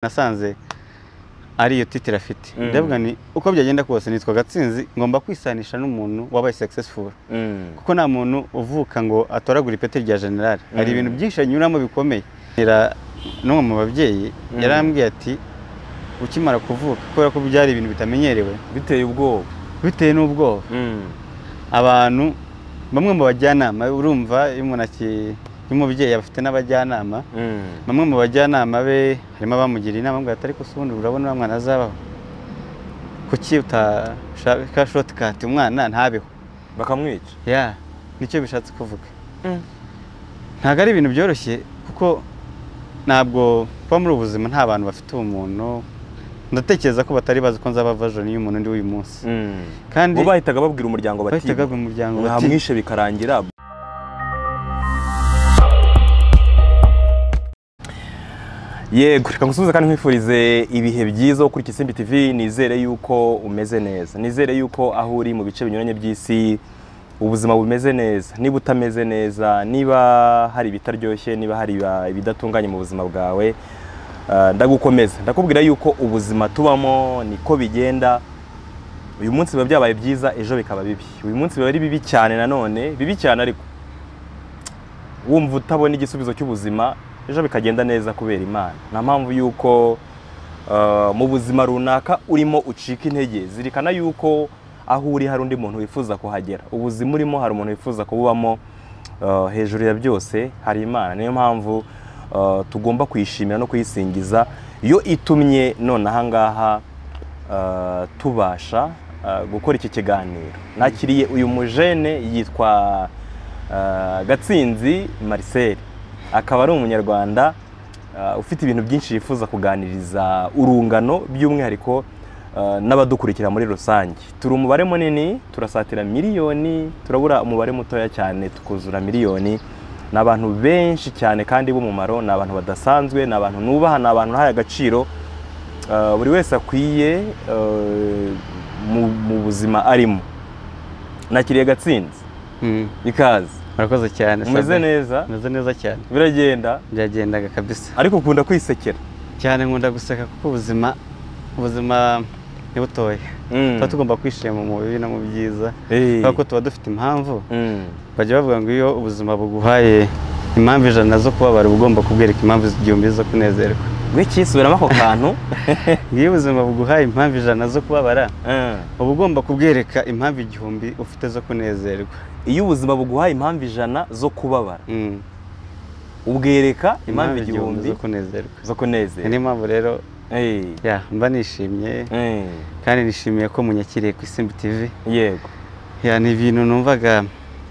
nasanze ari iyo titire afite Mm. ndavuga ni uko byagenda kose nitwa gatsinzi ngomba kwisanisha n'umuntu wabaye successful kuko nta muntu uvuka ngo atoragura ipeti rya generali hari Mm. ibintu byinshi anyuramo bikomeye Era- n'umwe mu babyeyi Mm. yarambwiye ati ukimara kuvuka kubera ko byari ibintu bitamenyerewe biteye ubwoba bitewe n'ubwoba abantu bamwe mu bajyanama urumva iyo umuntu aki- iyo umubyeyi afite n'abajyanama bamwe mu bajyanama be harimo abamugiriye inama ngo atari si ubundi urabona uriya mwana azabaho kuki utashaka shotikati umwana ntabeho bakamwica ya nicyo bishatse kuvuga ntabwo ari ibintu byoroshye kuko ntabwo kuba muri ubu buzima nta bantu bafite ubumuntu ndatekereza ko batari bazi ko nzaba vajoni y'umuntu ndi w'uyu munsi kandi bo bahitaga babwira umuryango bati bahitaga mu muryango bati mwamwishe bikarangira yego reka ngusubize kandi nkwifurize ibihe byiza wo kuri Kisimbi TV nizere yuko umeze neza nizere yuko aho uri mu bice binyuranye by'isi ubuzima bumeze neza niba utameze neza niba hari ibitaryoshye niba hari iba- ibidatunganye mu buzima bwawe eh, ndagukomeza ndakubwira yuko ubuzima tubamo niko bigenda uyu munsi biba byabaye byiza ejo bikaba bibi uyu munsi biba ari bibi cyane nanone bibi cyane ariko wumva utabona igisubizo cy'ubuzima ejo bikagenda neza kubera imana nta mpamvu y'uko eh, mu buzima runaka urimo ucika intege zirikana y'uko aho uri hari undi muntu wifuza kuhagera ubuzima urimo hari umuntu wifuza kububamo eh, hejuru ya byose hari imana niyo mpamvu eh, tugomba kuyishimira no kuyisingiza yo itumye none ahangaha eh, tubasha eh, gukora iki kiganiro nakiriye uyu mujene yitwa eh, gatsinzi marcel akaba ari umunyarwanda eh, ufite ibintu byinshi yifuza kuganiriza urungano by'umwihariko eh, n'abadukurikira muri rusange turi umubare munini turasatira miliyoni turabura umubare mutoya cyane tukuzura miliyoni ni abantu benshi cyane kandi b'umumaro ni abantu badasanzwe ni abantu nubaha ni abantu ntaye agaciro Eh, buri wese akwiye eh, mu- mu buzima arimo nakiriye gatsinzi Mm, ikaze murakoze cyane umeze Sabin. neza umeze neza cyane biragenda byagendaga kabisa ariko ukunda kwisekera cyane nkunda guseka kuko ubuzima ubuzima ni butoya Mm. tuba tugomba kwishima mu bibi no mu byiza Eh. kubera ko tuba dufite impamvu Mm. bajya bavuga ngo iyo ubuzima buguhaye impamvu ijana zo kubabara uba ugomba kubwereka impamvu igihumbi zo kunezerwa we cyisubiramo ako kantu iyo ubuzima buguhaye impamvu ijana zo kubabara Eh. uba ugomba kubwereka impamvu igihumbi ufite zo kunezerwa iyo ubuzima buguhaye impamvu ijana zo kubabara Mm. ubwereka impamvu igihumbi zo kunezerwa zo Ni kunezera niyo mpamvu rero Eh. ya mba nishimye Eh. kandi nishimiye ko munyakiriye ku isimbi tivi yego ya ni ibintu numvaga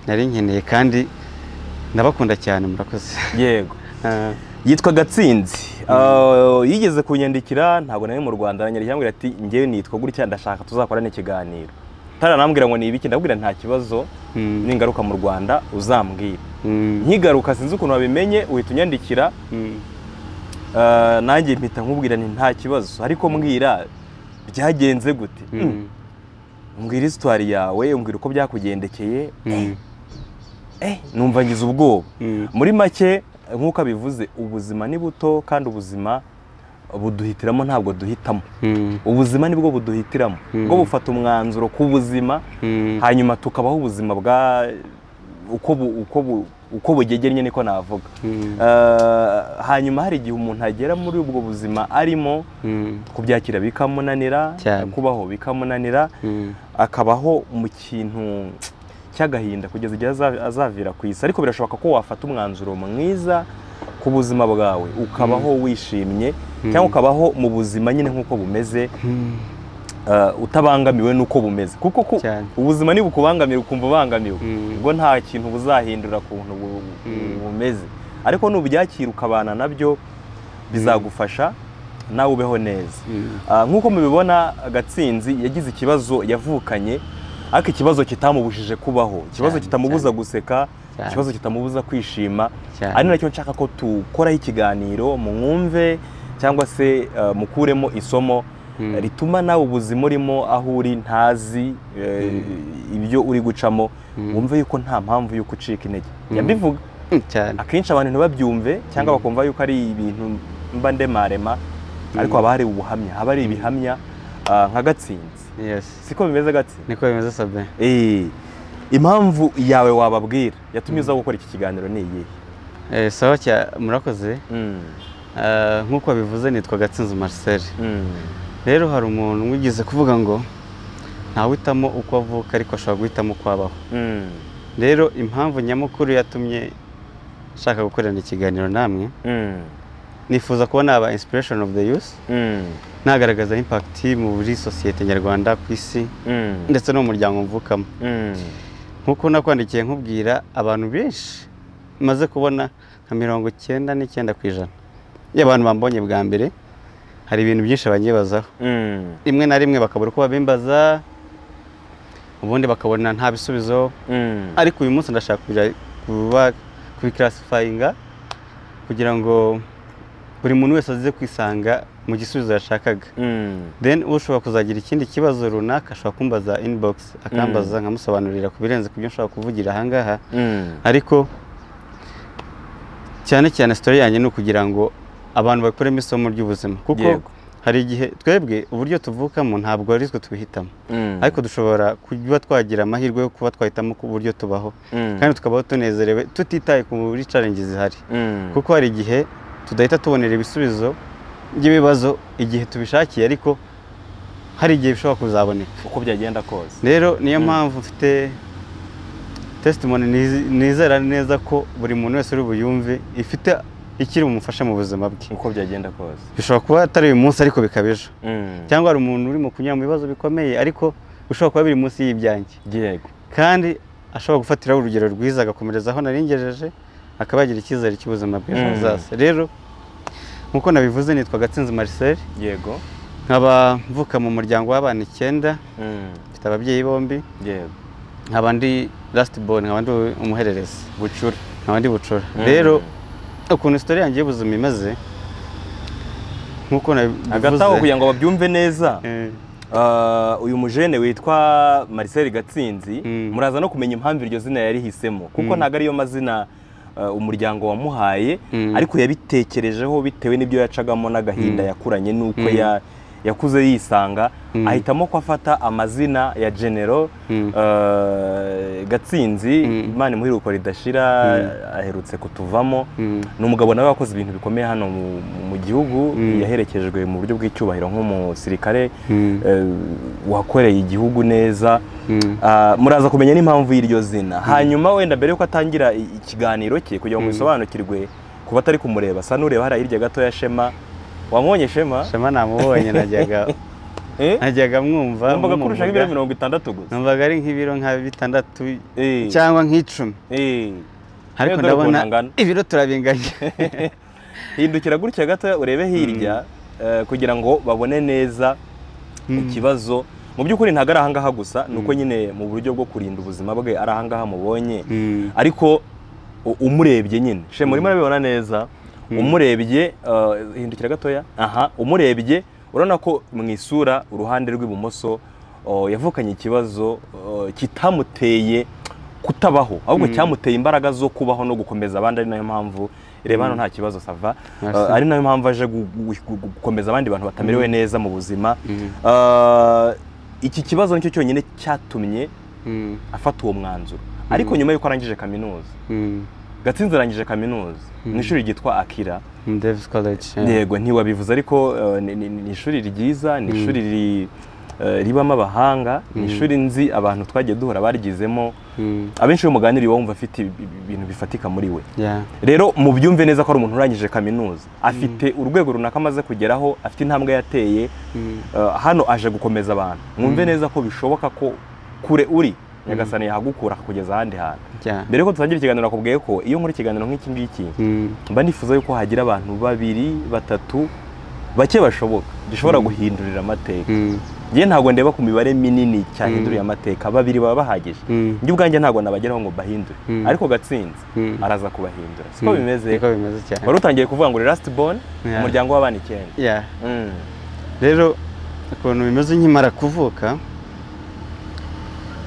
nari nkeneye kandi ndabakunda cyane murakoze yego Ah, yitwa gatsinzi Ah, yigeze kunyandikira ntabwo nari mu rwanda aranyandikira ambwira ati ngewe nitwa gutya ndashaka tuzakorana ikiganiro ntaranambwira ngo ni ibiki ndabwira nta kibazo mm, ningaruka mu rwanda uzambwira mm, nkigaruka sinzi ukuntu wabimenye uhita unyandikira mm. ah, nanjye mpita nkubwira ni nta kibazo ariko mbwira byagenze gute Mm. Mm, mbwira isitwari yawe umbwira uko byakugendekeye mm, Eh, numva ngize ubwoba mm. muri make nk'uko abivuze ubuzima ni buto kandi ubuzima buduhitiramo ntabwo duhitamo Mm, ubuzima nibwo buduhitiramo Mm. bwo bufata umwanzuro ku buzima mm, hanyuma tukabaho ubuzima bwa uko bu- uko bu- uko bugegennye niko navuga mm, Eh, hanyuma hari igihe umuntu agera muri ubwo buzima arimo mm, kubyakira bikamunanira Cyane. kubaho bikamunanira mm. akabaho mu kintu cy'agahinda kugeza igihe aza- azavira ku isi ariko birashoboka ko wafata umwanzuro mwiza ku buzima bwawe ukabaho wishimye cyangwa ukabaho mu buzima nyine nk'uko bumeze Mm. eh, utabangamiwe n'uko bumeze kuko ku- Cyane. ubuzima ntibukubangamira ukumva ubangamiwe Mm. ubwo nta kintu buzahindura kuntu bu- Mm. bumeze ariko nubyakira ukabana nabyo bizagufasha nawe ubeho neza Mm. Ah, nk'uko mubibona gatsinzi yagize ikibazo yavukanye ariko ikibazo kitamubujije kubaho ikibazo Cyane, kitamubuza cyane. guseka Cyane. ikibazo kitamubuza kwishima Cyane. ari nacyo nshaka ko tukoraho ikiganiro mwumve cyangwa se ah, mukuremo isomo Mm. rituma nawe ubuzima urimo aho uri ntazi eh, ibyo uri gucamo wumve yuko nta mpamvu y'uko ucika intege yabivuga Mm, cyane akenshi abantu ntibabyumve cyangwa bakumva yuko ari ibintu mba ndemarema ariko haba hari ubuhamya haba hari ibihamya ah, nka gatsinzi yesi siko bimeze gatsinzi niko bimeze sabe Eh, impamvu yawe wababwira yatumye uza gukora iki kiganiro ni iyihe Eh, sawa cya murakoze Mm, Ah, nk'uko bivuze nitwa gatsinzi marcel mm, rero hari umuntu wigeze kuvuga ngo ntawitamo uko avuka ariko ashobora guhitamo uko abaho mm, rero impamvu nyamukuru yatumye nshaka gukorana ikiganiro namwe mm, nifuza kuba naba inspiration of the youth mm, nagaragaza impact muri sosiyete nyarwanda ku isi mm, ndetse no mu muryango mvukamo mm, nk'uko nakwandikiye nkubwira abantu benshi maze kubona nka mirongo icyenda n'icyenda ku ijana iyo abantu bambonye bwa mbere hari ibintu byinshi banyibazaho mm, rimwe na rimwe bakabura uko babimbaza ubundi bakabona nta bisubizo mm. ariko uyu munsi ndashaka kuja kuba kubikarasifayinga kugira ngo buri muntu wese aze kwisanga mu gisubizo yashakaga Mm, then ushobora kuzagira ikindi kibazo runaka ashobora kumbaza inbox akambaza nkamusobanurira ku birenze ku byo nshobora kuvugira ahangaha mm, ariko cyane cyane sitori yanjye ni ukugira ngo abantu bakuremo isomo ry'ubuzima kuko Yego. hari igihe twebwe uburyo tuvukamo ntabwo ari twe tubihitamo mm, ariko dushobora kuba twagira amahirwe yo kuba twahitamo ku buryo tubaho mm, kandi tukabaho tunezerewe tutitaye ku carengi zihari mm, kuko hari igihe tudahita tubonera ibisubizo by'ibibazo igihe tubishakiye ariko hari igihe bishobora kuzaboneka uko byagenda kose rero niyo mpamvu mfite tesitimoni nizera neza ko buri muntu wese uri buyumve ifite ikiri bumufashe mu buzima bwe uko byagenda kose bishobora kuba atari uyu munsi ariko bikaba ejo Mm, cyangwa hari umuntu urimo kunyura mu bibazo bikomeye ariko bishobora kuba biri munsi y'ibyanjye yego kandi ashobora gufatiraho urugero rwiza agakomereza aho naringejeje akaba yagira icyizere cy'ubuzima bw'ejo Mm. hazaza rero nk'uko nabivuze nitwa gatsinzi marcel yego nkaba mvuka mu muryango w'abana icyenda Mm, mfite ababyeyi bombi yego nkaba ndi lasiti boni nkaba ndi umuhererezi bucura nkaba ndi bucura Mm. rero ukuntu isitori yanjye y'ubuzima imeze nk'uko nabivuze hagati aho kugira ngo babyumve neza eh, ah, uyu mujene witwa marcel gatsinzi Mm. muraza no kumenya impamvu iryo zina yarihisemo kuko Mm. ntabwo ariyo mazina ah, umuryango wamuhaye Mm. ariko yabitekerejeho bitewe n'ibyo yacagamo n'agahinda Mm. yakuranye n'uko Mm. ya- yakuze yisanga Mm. ahitamo ko afata amazina ya genero Mm. ah, gatsinzi Mm. imana imuhiruko ridashira aherutse kutuvamo mm, ni umugabo nawe wakoze ibintu bikomeye hano mu- mu gihugu Mm. yaherekejwe mu buryo bw'icyubahiro nk'umusirikare mm, eh, wakoreye igihugu neza mm. Ah, muraza kumenya n'impamvu y'iryo zina hanyuma wenda mbere yuko atangira i- ikiganiro cye kugira ngo Mm. bisobanukirwe ku batari kumureba sa n'ureba hariya hirya gato ya shema wamwonye shema shema namubonye najyaga Eh? najyaga mwumva numvaga ko urusha nk'ibiro nk'umuvuga. mirongo itandatu gusa numvaga ari nk'ibiro nka bitandatu Eh, cyangwa nk'icumi eh. ariko Eh, dore ukuntu ndabona angana. ibiro turabinganya hindukira gutya gato urebe hirya eh, kugira ngo babone neza ikibazo mu by'ukuri ntabwo ari ahangaha gusa ni uko nyine mu buryo bwo kurinda ubuzima bwe ari ahangaha mubonye Mm, ariko u- umurebye nyine shema urimo urabibona neza umurebye eh, hindukira gatoya aha umurebye urabona ko mu isura uruhande rw'ibumoso oh, yavukanye ikibazo oh, kitamuteye kutabaho ahubwo cyamuteye imbaraga zo kubaho no gukomeza abandi ari nayo mpamvu reba hano nta kibazo sava Merci. Eh, ari nayo mpamvu aje gu- gu- gu- gukomeza abandi bantu batamerewe neza mu buzima Mm. Eh, iki kibazo nicyo cyonyine cyatumye mm, afata uwo mwanzuro ariko nyuma y'uko arangije kaminuza mm. gatsinzi arangije kaminuza ni ishuri ryitwa akira Mm, Davis College yeah. yego ntiwabivuze ariko eh, ni- ni ni ishuri ryiza ni ishuri ri- eh, ribamo abahanga ni ishuri nzi abantu twagiye duhora barigizemo Mm, abenshi iyo muganiriye wumva afite ibi- ibi- ibintu bifatika muri we yeah. rero mubyumve neza ko ari umuntu urangije kaminuza afite urwego runaka amaze kugeraho afite intambwe yateye Mm, eh, hano aje gukomeza abantu mwumve neza ko bishoboka ko kure uri nyagasani yahagukura akakugeza ahandi hantu yeah. mbere yuko dutangira ikiganiro nakubwiye ko iyo nkora ikiganiro nk'iki ngiki Mm, mba nifuza yuko hagira abantu babiri batatu bake bashoboka dushobora guhindurira amateka mm, njye ntabwo ndeba ku mibare minini cyahinduriye amateka babiri baba bahagije mm, njye ubwanjye ntabwo nabageraho ngo bahindure Mm. ariko gatsinzi Mm. araza kubahindura siko mm. bimeze niko bimeze cyane wari utangiye kuvuga ngo lasiti bone Yeah. umuryango w'abana icyenda Yeah. Mm. rero ukuntu bimeze nkimara kuvuka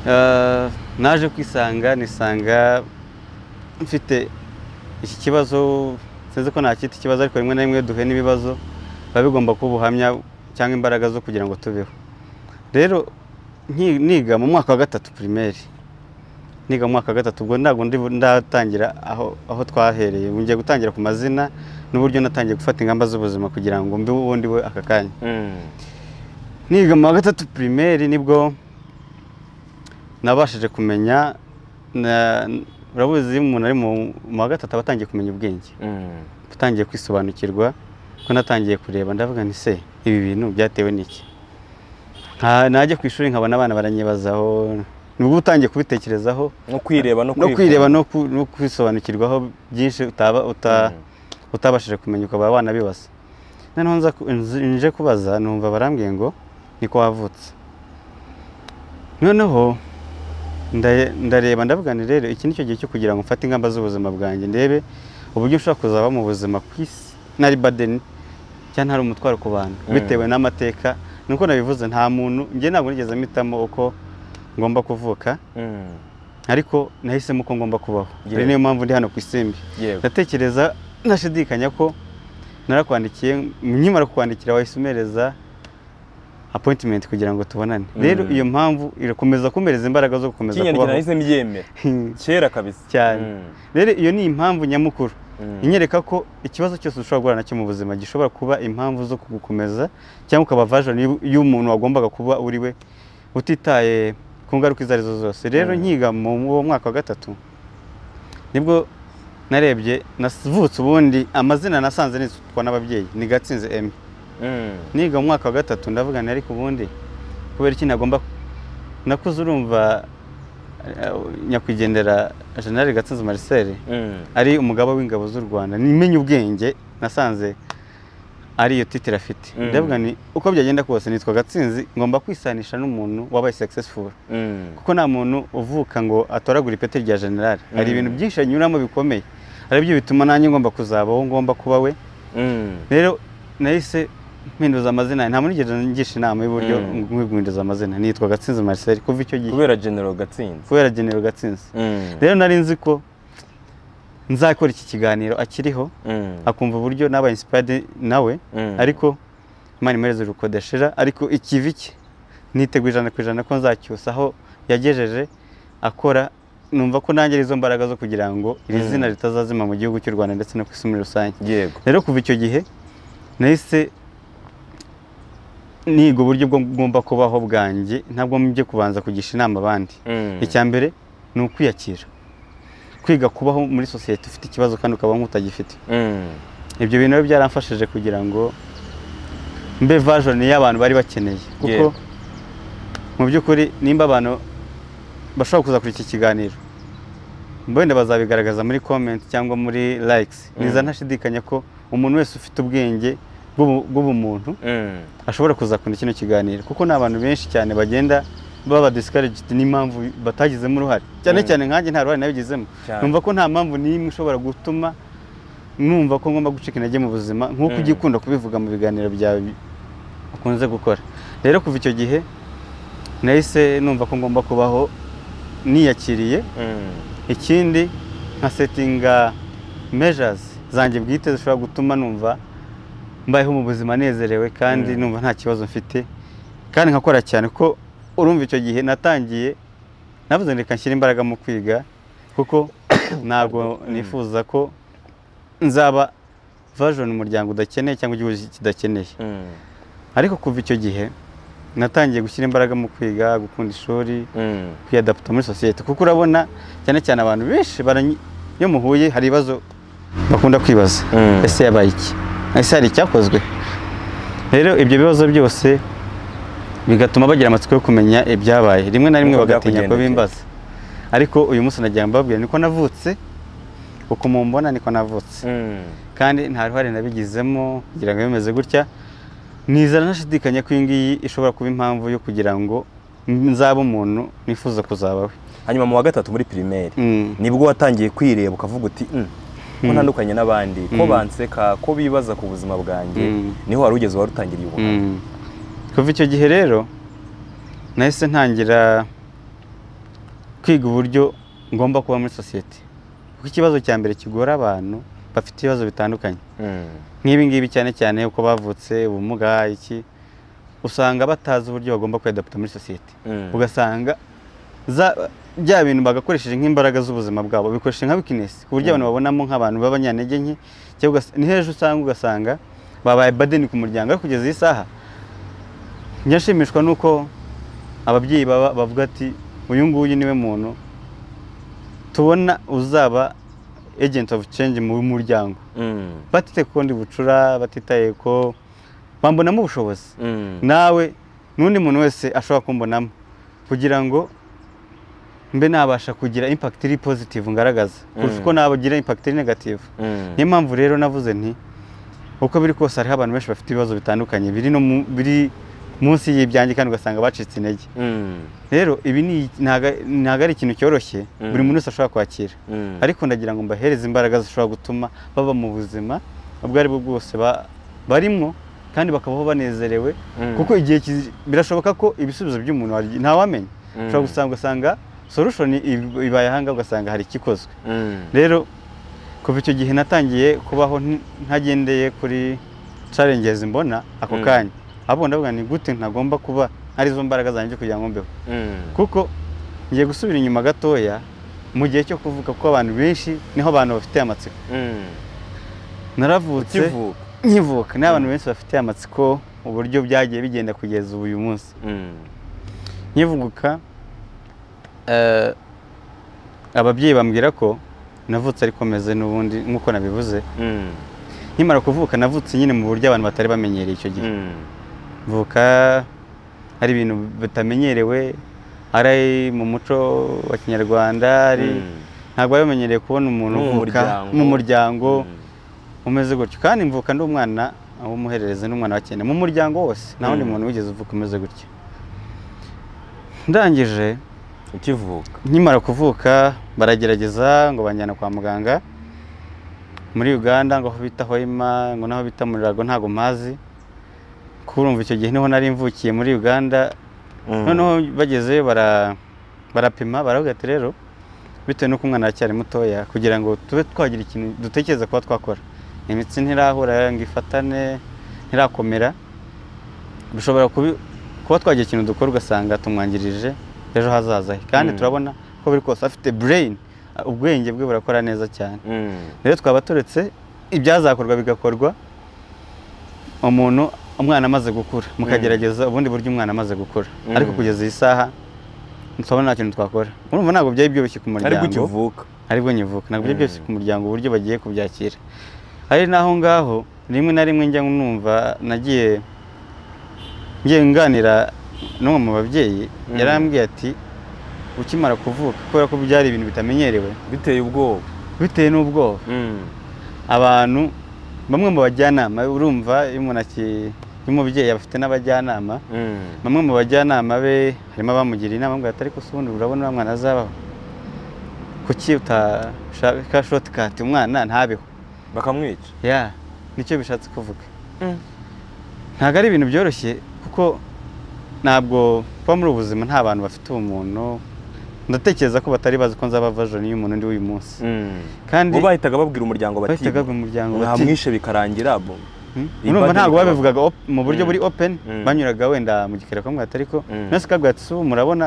eh, naje kwisanga nisanga mfite iki kibazo sinzi ko ntakita ikibazo ariko rimwe na rimwe duhe n'ibibazo biba bigomba kuba ubuhamya cyangwa imbaraga zo kugira ngo tubeho rero nki- niga mu mwaka wa gatatu pirimeri niga mu mwaka wa gatatu ubwo ntabwo ndi ndatangira aho aho twahereye ubu ngiye gutangira ku mazina n'uburyo natangiye gufata ingamba z'ubuzima kugira ngo mbe uwo ndi we aka kanya niga mu wa gatatu pirimeri nibwo nabashije kumenya na- urabuzi iyo umuntu ari mu mu wa gatatu aba atangiye kumenya ubwenge atangiye kwisobanukirwa ko natangiye kureba ndavuga nti se ibi bintu byatewe n'iki Nka- najya ku ishuri nkabona abana baranyibazaho nibwo utangiye kubitekerezaho no kwireba no no kwireba kwifuza. no ku- no kwisobanukirwaho byinshi utaba uta- utabashije kumenya ukaba wanabibaza noneho nza ku- nzi- nje kubaza numva barambwiye ngo niko wavutse noneho nda- ndareba ndavuga nti rero iki nicyo gihe cyo kugira ngo mfate ingamba z'ubuzima bwanjye ndebe uburyo nshobora kuzaba mu buzima ku isi ntari badeni cyangwa ntari umutwaro ku bantu Mm. bitewe n'amateka nuko nabivuze nta muntu njye ntabwo nigeze mpitamo uko ngomba kuvuka Mm. ariko nahisemo ko ngomba kubaho Yego. ari niyo mpamvu ndi hano ku isimbi yego ndatekereza ntashidikanya ko narakwandikiye nkimara kukwandikira wahise umereza appointment kugira ngo tubonane Mm. rero iyo mpamvu irakomeza kumereza imbaraga zo gukomeza kinyandiko kubaho nahise mbyemera kera kabisa Cyane. Mm. rero iyo ni impamvu nyamukuru Mm. inyereka ko ikibazo cyose ushobora guhura nacyo mu buzima gishobora kuba impamvu zo kugukomeza cyangwa ukaba version y'u- y'umuntu wagombaga kuba uri we utitaye ku ngaruka izo arizo zose rero Mm. nkiga mu uwo mwaka wa gatatu nibwo narebye navutse ubundi amazina nasanze nitwa n'ababyeyi ni gatsinze emi Mm. niga mu mwaka wa gatatu ndavuga nti ariko ubundi kubera iki nagomba nakuze urumva eh, nyakwigendera jenerali gatsinze marcel Mm. ari umugaba w'ingabo z'u Rwanda nimenye ubwenge nasanze ari iyo titire afite Mm. ndavuga ni uko byagenda kose nitwa gatsinzi ngomba kwisanisha n'umuntu wabaye successful Mm. kuko nta muntu uvuka ngo atoragura ipeti rya generali hari Mm. ibintu byinshi anyuramo bikomeye ari byo bituma nanjye ngomba kuzaba uwo ngomba kuba we Mm. rero nahise mpinduza amazina nta muntu nigeze ngisha inama y'uburyo Mm. nkwiye guhinduza amazina nitwa gatsinzi marcel kuva icyo gihe kubera general gatsinzi kubera generali gatsinzi Mm. rero nari nzi ko nzakora iki kiganiro akiriho Mm. akumva uburyo naba inspired nawe Mm. ariko imana imuhereze urukundo udashira ariko ikivi cye niteguye ijana ku ijana ko nzacyusa aho yagejeje akora numva ko nanjye ari izo mbaraga zo kugira ngo iri Mm. zina ritazazima mu gihugu cy'u rwanda ndetse no ku isi muri rusange yego rero kuva icyo gihe nahise niga uburyo bwo ngomba kubaho bwanjye ntabwo mbye kubanza kugisha inama abandi Mm. icya mbere ni ukwiyakira kwiga kubaho muri sosiyete ufite ikibazo kandi ukaba nk'utagifite Mm. ibyo bintu rero byaramfashije kugira ngo mbe version y'abantu bari bakeneye kuko Yego. mu by'ukuri nimba abantu bashobora kuza kuri iki kiganiro wenda bazabigaragaza muri comment cyangwa muri likes Mm. niza ntashidikanya ko umuntu wese ufite ubwenge bw'ubu- bw'ubumuntu Mm. ashobora kuzakunda kino kiganiro kuko ni abantu benshi cyane bagenda baba discouraged n'impamvu batagizemo uruhare cyane Mm. cyane nkanjye nta ruhare nabigizemo Cyane. numva ko nta mpamvu n'imwe ishobora gutuma numva ko ngomba gucika intege mu buzima nk'uko Mm. ujya ukunda kubivuga mu biganiro byawe bi- ukunze gukora rero kuva icyo gihe nahise numva ko ngomba kubaho niyakiriye Mm. ikindi nka setinga measures zanjye bwite zishobora gutuma numva mbayeho mu buzima nezerewe kandi Mm. numva nta kibazo mfite kandi nkakora cyane kuko urumva icyo gihe natangiye navuze ngo reka nshyire imbaraga mu kwiga kuko ntabwo nifuza ko nzaba version umuryango udakeneye cyangwa igihugu kidakeneye Mm. ariko kuva icyo gihe natangiye gushyira imbaraga mu kwiga gukunda ishuri Mm. kwiyadaputa muri sosiyete kuko urabona cyane cyane abantu benshi baranyi- iyo muhuye hari ibibazo bakunda kwibaza Mm. ese yabaye iki ese hari icyakozwe rero ibyo bibazo byose bigatuma bagira amatsiko yo kumenya ibyabaye rimwe na rimwe Uko bagatinya ko byakugendekeye. bimbaza ariko uyu munsi nagira ngo mbabwire niko navutse uko mumbona niko navutse Mm. kandi nta ruhare nabigizemo kugira ngo bimeze gutya nizera ntashidikanya ko iyi ngiyi ishobora kuba impamvu yo kugira ngo nzaba umuntu nifuza kuzaba we hanyuma mu wa gatatu muri pirimeri Mm. nibwo watangiye kwireba ukavuga uti "Mm, ko Mm. ntandukanye n'abandi ko Mm. banseka ko bibaza ku buzima bwanjye Mm. niho wari ugeze wari utangiriye ubuhamya Mm. kuva icyo gihe rero nahise ntangira kwiga uburyo ngomba kuba muri sosiyete kuko ikibazo cya mbere kigora abantu bafite ibibazo bitandukanye nk'ibi ngibi cyane cyane uko bavutse ubumuga iki usanga batazi uburyo bagomba kwiadapta muri sosiyete ugasanga za- bya bintu bagakoresheje nk'imbaraga z'ubuzima bwabo bikoresha nka weakness ku buryo abantu babonamo nk'abantu b'abanyantege nke cyangwa ugas- ni hejuru usanga ugasanga babaye badeni ku muryango ariko kugeza iyi saha njyashimishwa n'uko ababyeyi baba bavuga ati uyu nguyu niwe muntu tubona uzaba agent of change mu muryango batite ku ndi bucura batitaye ko bambonamo ubushobozi nawe n'undi muntu wese ashobora kumbonamo kugira ngo mbe nabasha kugira impact iri positive ngaragaza kurusha Mm. uko nabagira impact iri negative niyo mpamvu rero navuze nti uko biri kose hariho abantu benshi bafite ibibazo bitandukanye biri no mu- biri munsi y'ibyanjye kandi ugasanga bacitse intege rero ibi ni ntago- ntago ari ikintu cyoroshye Mm. buri muntu wese ashobora kwakira ariko ndagira ngo mbahereze imbaraga zishobora gutuma baba mu buzima ubwo ari bwo bwose ba- barimo kandi bakabaho banezerewe kuko igihe kizi- birashoboka ko ibisubizo by'umuntu hari igihe- ntawamenya ushobora gusanga ugasanga solution ib- ibaye ahanga ugasanga hari ikikozwe rero kuva icyo gihe natangiye kubaho nti- ntagendeye kuri challenges mbona ako Mm. kanya ahubwo ndavuga ni gute ntagomba kuba arizo mbaraga zanjye kugira ngo mbeho kuko ngiye gusubira inyuma gatoya mu gihe cyo kuvuga ko abantu benshi niho abantu bafite amatsiko naravutse ukivuka nkivuka niho abantu benshi bafite amatsiko uburyo byagiye bigenda kugeza ubu uyu munsi nkivuka eh, ababyeyi bambwira ko navutse ariko meze n'ubundi nk'uko nabivuze nkimara kuvuka navutse nyine mu buryo abantu batari bamenyereye icyo gihe mvuka hari ibintu bitamenyerewe ari mu muco wa kinyarwanda ari ntabwo bari bamenyereye kubona umuntu Mu uvuka muryango. mu muryango umeze gutyo kandi mvuka ndi umwana w'umuhererezi n'umwana wa cyenda mu muryango wose nta wundi Mm. muntu wigeze uvuka umeze gutyo ndangije ukivuka nkimara kuvuka baragerageza ngo banjyana kwa muganga muri uganda ngo aho bita hoima ngo naho bita murirago ntabwo mpazi kurumva icyo gihe niho nari mvukiye muri uganda noneho bagezeyo bara- barapima baravuga ati rero bitewe n'uko umwana aracyari mutoya kugira ngo tube twagira ikintu dutekereza kuba twakora imitsi ntirahura ngo ifatane ntirakomera bishobora kubi- kuba twagira ikintu dukora ugasanga tumwangirije ejo hazaza he kandi Mm. turabona ko biri kose afite brain ubwenge bwe burakora neza cyane rero twaba turetse ibyazakorwa bigakorwa umuntu umwana amaze gukura mukagerageza ubundi buryo umwana amaze gukura Mm. ariko kugeza iyi saha ntitwabona nta kintu twakora urumva ntabwo byari byoroshye ku ari muryango ukivuka aribwo nyivuka ntabwo byari Mm. byoroshye ku muryango uburyo bagiye kubyakira ari naho ngaho rimwe na rimwe njya numva nagiye ngiye nganira n'umwe mu babyeyi Mm. yarambwiye ati ukimara kuvuka kubera ko byari ibintu bitamenyerewe biteye ubwoba bitewe n'ubwoba abantu bamwe mu bajyanama urumva iyo umuntu aki- iyo umubyeyi afite n'abajyanama bamwe mu bajyanama be harimo abamugira inama ngo atari se ubundi urabona uriya mwana azabaho kuki utashaka shotikati umwana ntabeho bakamwica ya nicyo bishatse kuvuga ntabwo ari ibintu byoroshye kuko ntabwo kuba muri ubu buzima nta bantu bafite ubumuntu ndatekereza ko batari bazi ko nzaba version y'umuntu ndi w'uyu munsi kandi bo bahitaga babwira umuryango bati bahitaga mu muryango bati mwamwishe bikarangira bo Hmm? Iyi urumva bande ntabwo ikaba- babivugaga op- mu buryo Mm. buri open Mm. banyuraga wenda mu gikari kamwe ariko Mm. nasi kabwira ati ubu murabona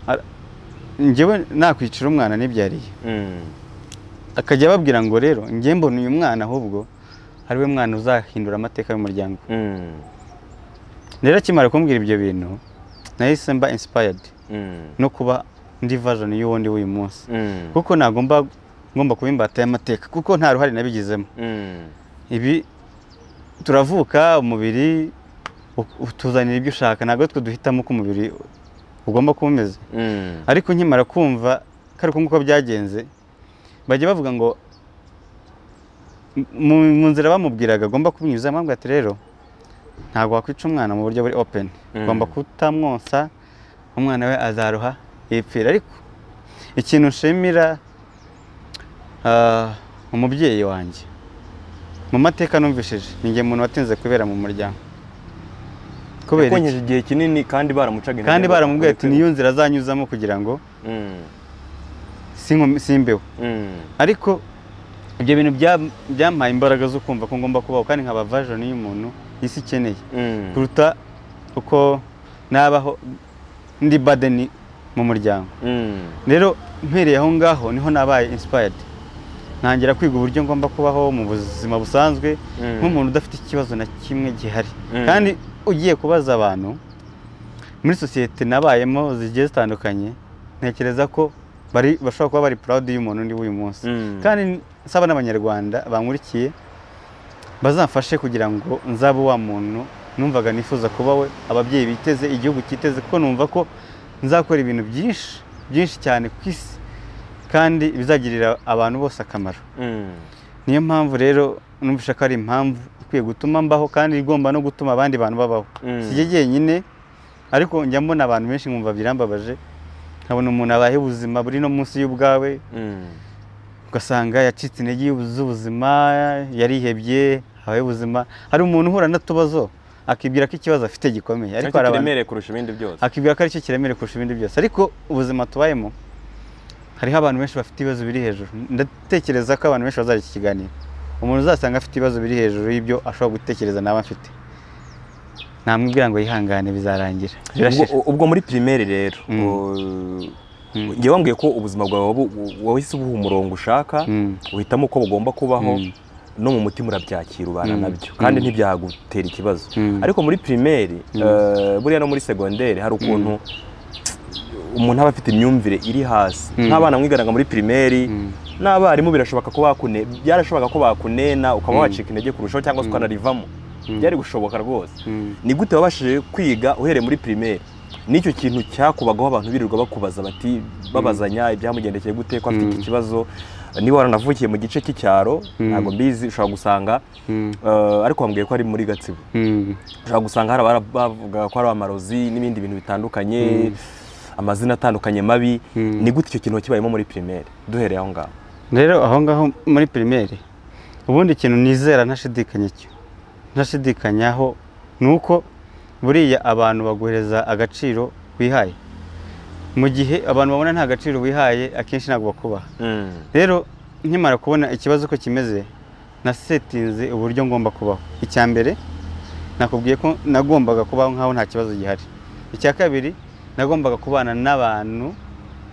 ara- njyewe nakwicira umwana nibyariye akajya ababwira ngo rero njye mbona uyu mwana ahubwo ari we mwana uzahindura amateka y'umuryango rero akimara kumbwira ibyo bintu nahise mba inspired no kuba ndi version y'uwo ndi w'uyu munsi kuko nagomba ngomba kuba imbata y'amateka kuko nta ruhare nabigizemo ibi turavuka umubiri u- utuzanira ibyo ushaka ntabwo twe duhitamo uko umubiri ugomba kuba umeze ariko nkimara kumva ko ari uko byagenze bajya bavuga ngo mu mu nzira bamubwiraga agomba kumwinyuza mpamvu ati rero ntabwo wakwica umwana mu buryo buri open Mm. ugomba kutamwonsa umwana we azaruha yipfira ariko ikintu nshimira ah, umubyeyi wanjye mu mateka numvishije ni njye muntu watinze kubera mu muryango kubera iki konyeje igihe kinini kandi baramucaga intege kandi ngo baramubwiye ati akore niyo nzira azanyuzamo kugira ngo kwiba." sinkomyi- simbeho ariko ibyo bintu bya- byampaye imbaraga zo kumva ko ngomba kubaho kandi nkaba vajoni y'umuntu isi ikeneye Mm. kuruta uko nabaho ndi badeni mu muryango Mm. rero mpereye aho ngaho niho nabaye inspired ntangira kwiga uburyo ngomba kubaho mu buzima busanzwe Mm. nk'umuntu udafite ikibazo na kimwe gihari Mm. kandi ugiye kubaza abantu muri sosiyete nabayemo zigiye zitandukanye ntekereza ko bari bashobora kuba bari proud y'umuntu ndi w'uyu munsi Mm. kandi nsaba n'abanyarwanda bankurikiye bazamfashe kugira ngo nzabe wa muntu numvaga nifuza kuba we ababyeyi biteze igihugu kiteze kuko numva ko nzakora ibintu byinshi byinshi cyane ku isi kandi bizagirira abantu bose akamaro Mm. niyo mpamvu rero numvisha ko ari impamvu ikwiye gutuma mbaho kandi igomba no gutuma abandi bantu babaho Mm. sijye jyenyine ariko njya mbona abantu benshi nkumva birambabaje nkabona umuntu abaye ubuzima buri no munsi y'ubwawe Mm. ugasanga yacitse intege y'ubu- z'ubuzima yarihebye habaye ubuzima hari umuntu uhura n'utubazo akibwira ko ikibazo afite gikomeye ariko Ariko hari abantu kiremereye kurusha ibindi byose. akibwira ko aricyo kiremereye kurusha ibindi byose ariko ubuzima tubayemo hariho abantu benshi bafite ibibazo biri hejuru ndatekereza ko abantu benshi bazajya iki kiganiro umuntu uzasanga afite ibibazo biri hejuru y'ibyo ashobora gutekereza nawe afite namubwira ngo yihangane bizarangira Ubwo, birashira ubwo muri primaire rero. Mm. u- Mm. Njye wambwiye ko ubuzima bwawe wabu- wahise ubuha umurongo ushaka, Mm. uhitamo uko bugomba kubaho, Mm. no mu mutima urabyakira ubana Mm. nabyo, kandi Mm. ntibyagutera ikibazo. Mm. Ariko muri primaire, eh, buriya no muri segondere hari ukuntu umuntu aba afite imyumvire iri hasi. Mm. Nk'abana mwiganaga muri primaire, Mm. n'abarimu birashoboka ko bakune byarashoboka ko bakunena ukaba Mm. wacika intege kurushaho cyangwa se Mm. ukanarivamo Mm. byari gushoboka rwose Mm. ni gute wabashije kwiga uhereye muri primaire n'icyo kintu cyakubagaho abantu birirwa bakubaza bati babazanya ibyamugendekeye gute ko afite Mm. iki kibazo niba waranavukiye mu gice cy'icyaro Mm. ntabwo mbizi ushobora gusanga Mm. eh, ariko wambwiye ko ari muri gatsibo Mm. ushobora gusanga hari abara- bavuga ko ari amarozi n'ibindi bintu bitandukanye amazina atandukanye mabi Mm. ni gute icyo kintu kibayemo muri primaire duhereye aho ngaho rero aho ngaho muri pirimeri ubundi ikintu nizera ntashidikanya cyo ntashidikanyaho ni uko buriya abantu baguhereza agaciro wihaye mu gihe abantu babona nta gaciro wihaye akenshi ntabwo bakubaha Mm. rero nkimara kubona ikibazo uko kimeze nasetinze uburyo ngomba kubaho icya mbere nakubwiye ko nagombaga kubaho nk'aho nta kibazo gihari icya kabiri nagombaga kubana n'abantu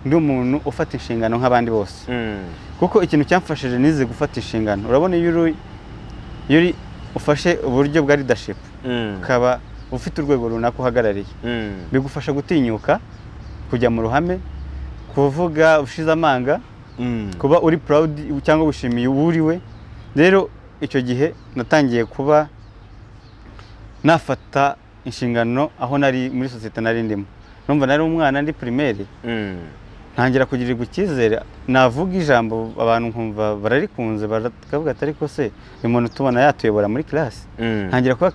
ndi umuntu ufata inshingano nk'abandi bose Mm. kuko ikintu cyamfashije nize gufata inshingano urabona iyo uri iyo uri ufashe uburyo bwa leadership Mm. ukaba ufite urwego runaka uhagarariye Mm. bigufasha gutinyuka kujya mu ruhame kuvuga ushize amanga Mm. kuba uri proud cyangwa wishimiye uwo uri we rero icyo gihe natangiye kuba nafata inshingano aho nari muri sosiyete nari ndimo numva nari umwana ndi primaire Mm. ntangira kugirirwa icyizere navuga ijambo abantu nkumva bararikunze bakavuga ati ariko se uyu muntu tubona yatuyobora muri kirasi Mm. ntangira kuba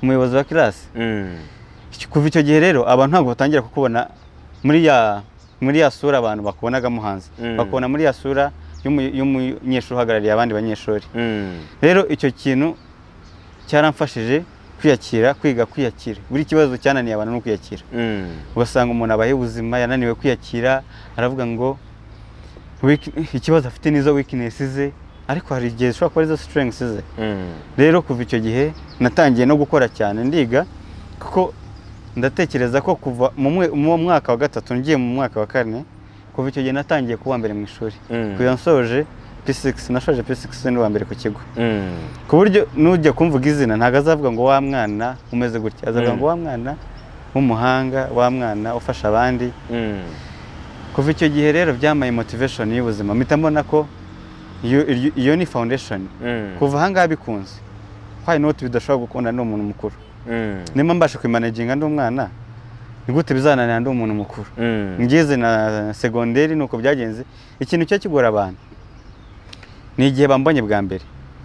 umuyobozi wa kirasi Mm. Iki- kuva icyo gihe rero abantu ntabwo batangira kukubona muri ya muri ya sura abantu bakubonagamo hanze Mm. bakubona muri ya sura y'umu- y'umunyeshuri uhagarariye abandi banyeshuri Mm. rero icyo kintu cyaramfashije kwiyakira kwiga kwiyakira buri kibazo cyananiye abantu ni ukwiyakira Mm. ugasanga umuntu abaye ubuzima yananiwe kwiyakira aravuga ngo "Weak- ikibazo afite nizo weakness ze ariko hari igihe zishobora kuba arizo strengths ze Mm. rero kuva icyo gihe natangiye no gukora cyane ndiga kuko ndatekereza ko kuva mu mwe- mu mwaka wa gatatu ngiye mu mwaka wa kane kuva icyo gihe natangiye kuba uwa mbere mu ishuri Mm. kugeza nsoje P6 nashoje P6 ni uwa mbere ku kigo Mm. ku buryo nujya kumvuga izina ntabwo azavuga ngo wa mwana umeze gutya azavuga Mm. ngo wa mwana w'umuhanga wa mwana ufasha abandi Mm. kuva icyo gihe rero byamaye motivation y'ubuzima mpita mbona ko iyo- iryo- iyo ni foundation Mm. kuva ahangaha bikunze why not bidashobora gukunda ndi umuntu mukuru Mm. nimba mbasha kwimanaginga ndi umwana ni gute bizananira ndi umuntu mukuru Mm. ngeze na segonderi nuko byagenze ikintu cyo kigora abantu ni igihe bambonye bwa mbere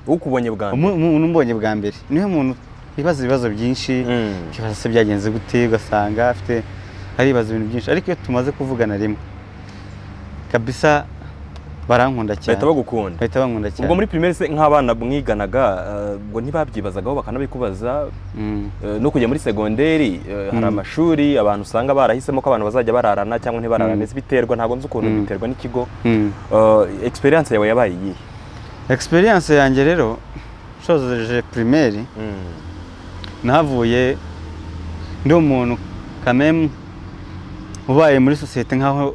ukubonye bwa mbere umuntu umbonye bwa mbere niwe muntu wibaza ibibazo byinshi Mm. ukibaza se byagenze gute ugasanga afite aribaza ibintu byinshi ariko iyo tumaze kuvugana rimwe kabisa barankunda cyane bahita bagukunda bahita bankunda cyane ubwo muri primaire se nk'abana mwiganaga eh, ngo ntibabyibazagaho bakanabikubaza Mm, eh, no kujya muri segonderi eh, hari Mm. amashuri abantu usanga barahisemo ko abantu bazajya bararana cyangwa ntibararane Mm. biterwa ntabwo nzi ukuntu Mm. biterwa n'ikigo mm. Eh, experience yawe yabaye iyihe egisperiyanse yanjye rero nshoje pirimeri nahavuye ndi umuntu kamemu ubaye muri sosiyete nk'aho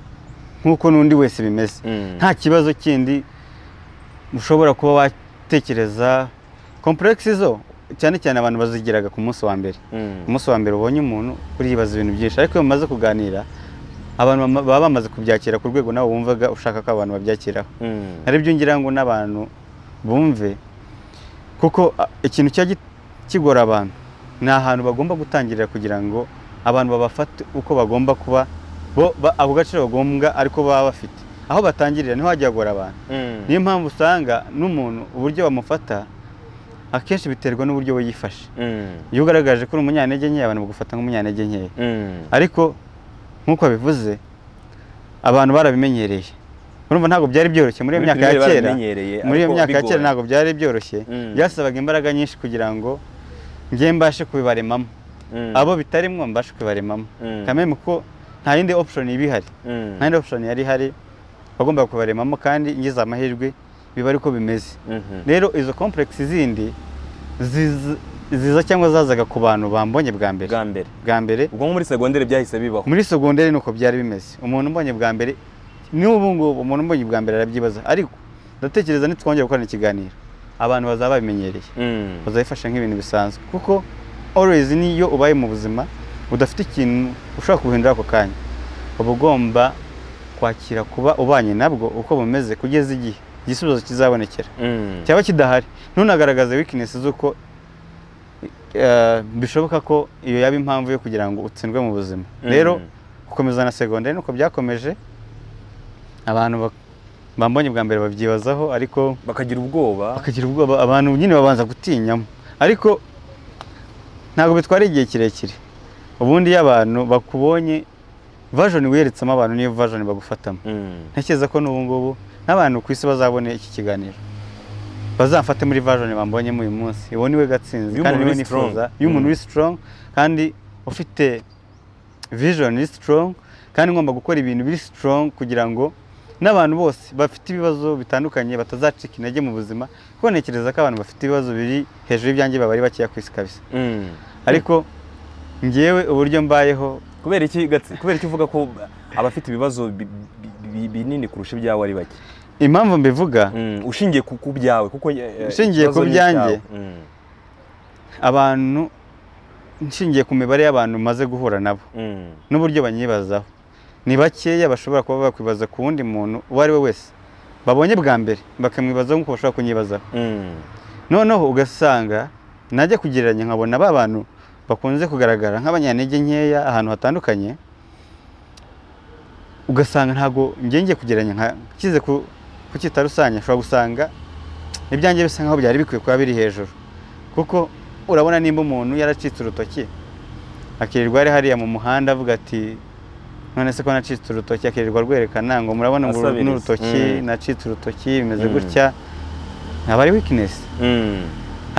nk'uko n'undi wese bimeze nta kibazo kindi ushobora kuba watekereza kompuregisi zo cyane cyane abantu bazigiraga ku munsi wa mbere umunsi wa mbere ubonye umuntu uriyibaza ibintu byinshi ariko iyo mumaze kuganira abantu bama- baba bamaze kubyakira ku rwego nawe wumvaga ushaka ko abantu babyakiraho aribyo ngira ngo n'abantu bumve kuko a, ikintu cya kigora abantu ni ahantu bagomba gutangirira kugira ngo abantu babafate uko bagomba kuba bo ba- ako gaciro bagombwa ariko baba bafite aho batangirira niho hajya hagora abantu niyo mpamvu usanga n'umuntu uburyo bamufata akenshi biterwa n'uburyo we yifashe iyo ugaragaje ko uri umunyantege nke abantu bagufata nk'umunyantege nkeya ariko nk'uko abivuze abantu barabimenyereye urumva ntabwo byari byoroshye muri iyo Muri myaka ya pirimeri kera barabimenyereye, muri iyo ariko myaka ya bigoye. kera ntabwo byari byoroshye Mm. byasabaga imbaraga nyinshi kugira ngo njye mbashe kubibaremamo abo bitarimo mbashe kubibaremamo Mm. kameme ko nta yindi option iba ihari nta yindi option yari ihari wagombaga kubaremamo kandi ngize amahirwe biba ariko bimeze rero izo complex zindi ziza- ziza cyangwa zazaga ku bantu bambonye bwa mbere bwa mbere bwa mbere ubwo nko muri segonderi byahise bibaho muri segonderi nuko byari bimeze umuntu umbonye bwa mbere n'ubu ngubu umuntu umbonye bwa mbere arabyibaza ariko ndatekereza nitwongera gukorana ikiganiro abantu bazaba babimenyereye Mm. bazabifasha nk'ibintu bisanzwe kuko always niyo ubaye mu buzima udafite ikintu ushobora guhindura ako kanya uba ugomba kwakira kuba ubanye nabwo uko bumeze kugeza igihe igisubizo kizabonekera Mm. cyaba kidahari ntunagaragaze weakness z'uko eh, bishoboka ko iyo yaba impamvu yo kugira ngo utsindwe mu buzima Mm. rero gukomeza na segonderi nuko byakomeje abantu bak- bambonye bwa mbere babyibazaho ariko bakagira ubwoba bakagira ubwoba abantu nyine babanza gutinyamo ariko ntabwo bitwara igihe kirekire ubundi iyo abantu bakubonye version wiyeretsemo abantu niyo version bagufatamo Mm. ntekereza ko n'ubu ngubu n'abantu ku isi bazabone iki kiganiro bazamfate muri version bambonyemo uyu munsi uwo niwe gatsinzi Iyo kandi umuntu niwe uri strong. nifuza iyo umuntu Mm. uri strong kandi ufite vision iri strong kandi ngomba gukora ibintu biri strong kugira ngo n'abantu bose bafite ibibazo bitandukanye batazacika intege mu buzima kuko ntekereza ko abantu bafite ibibazo biri hejuru y'ibyanjye baba ari bakeya ku isi kabisa Mm. ariko ngewe uburyo mbayeho kubera iki gatsi kubera iki uvuga ko abafite ibibazo bi- bi- bi- binini kurusha ibyawe ari bake impamvu mbivuga Mm. ushingiye ku ku byawe kuko eh, Ushingiye ikibazo ku ni byanjye? icyawe. Mm. abantu nshingiye ku mibare y'abantu maze guhura nabo Mm. n'uburyo banyibazaho ni bakeya bashobora kuba bakwibaza ku wundi muntu uwo ari we wese babonye bwa mbere bakamwibazaho nk'uko bashobora kunyibazaho Mm. noneho ugasanga najya kugereranya nkabona ba bantu bakunze kugaragara nk'abanyantege nkeya ahantu hatandukanye ugasanga ntabwo njye ngiye kugereranya nka nshyize ku ku cyita rusange ushobora gusanga ibyanjye bisa nkaho byari bikwiye kuba biri hejuru kuko urabona nimba umuntu yaracitse urutoki akirirwa ari hariya mu muhanda avuga ati none se ko nacitse urutoki akirirwa rwerekana ngo murabona ngo Asabiriza. n'urutoki Mm. nacitse urutoki bimeze Mm. gutya aba ari weakness Mm.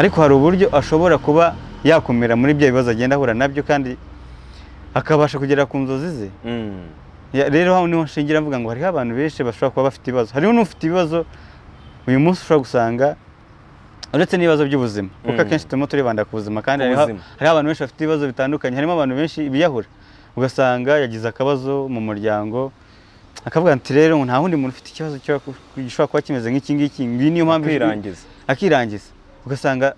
ariko hari uburyo ashobora kuba yakumira muri bya bibazo agenda ahura nabyo kandi akabasha kugera ku nzozi ze Mm. Ya- rero hano niho nshingira mvuga ngo hariho abantu benshi bashobora kuba bafite ibibazo hariho n'ufite ibibazo uyu munsi ushobora gusanga uretse n'ibibazo by'ubuzima kuko Mm. akenshi turimo turibanda ku buzima kandi Ku hariho buzima. hariho abantu benshi bafite ibibazo bitandukanye harimo abantu benshi biyahura ugasanga yagize akabazo mu muryango akavuga ati rero nta wundi muntu ufite ikibazo cyo- gishobora kuba kimeze nk'iki ngiki ngiyi niyo mpamvu ijwi- kwirangiza akirangiza ugasanga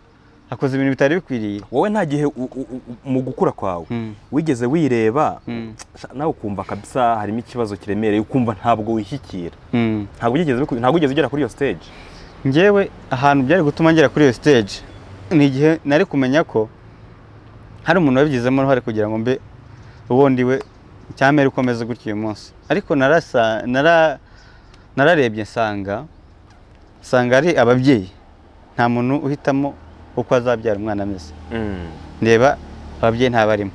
akoze ibintu bitari bikwiriye wowe nta gihe u- u- u- mu gukura kwawe Mm. wigeze wireba Mm. sha- nawe ukumva kabisa harimo ikibazo kiremereye ukumva ntabwo wishyikira Mm. ntabwo wigeze biku- ntabwo wigeze ugera kuri iyo stage njyewe ahantu byari gutuma ngera kuri iyo stage ni igihe nari kumenya ko hari umuntu wabigizemo uruhare kugira ngo mbe ubundi we cyamere uko ameze gutya uyu munsi ariko narasa- nara- nararebye nsanga nsanga ari ababyeyi nta muntu uhitamo uko azabyara umwana ameze ndeba ababyeyi ntabarimo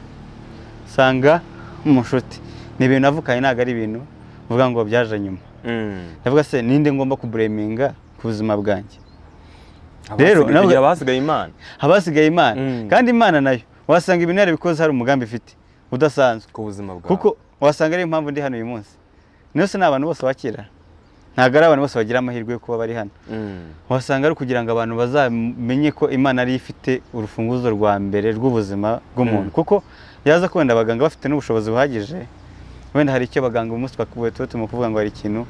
nsanga mu nshuti ni ibintu navukanye ntabwo ari ibintu uvuga ngo byaje nyuma ndavuga se ninde ngomba kubureminga ku buzima bwanjye Rero, rero nawe- kugira abasigaye imana haba hasigaye imana Mm. kandi imana nayo wasanga ibintu yarabikoze hari umugambi ifite udasanzwe ku buzima bwawe kuko wasanga ariyo mpamvu ndi hano uyu munsi niyo se ni abantu bose bakira ntabwo ari abantu bose bagira amahirwe yo kuba bari hano wasanga ari ukugira ngo abantu bazamenye ko imana ariyo ifite urufunguzo rwa mbere rw'ubuzima bw'umuntu kuko yaza ko wenda abaganga bafite n'ubushobozi buhagije wenda hari icyo abaganga uyu munsi bakaguye tuba turimo kuvuga ngo hari ikintu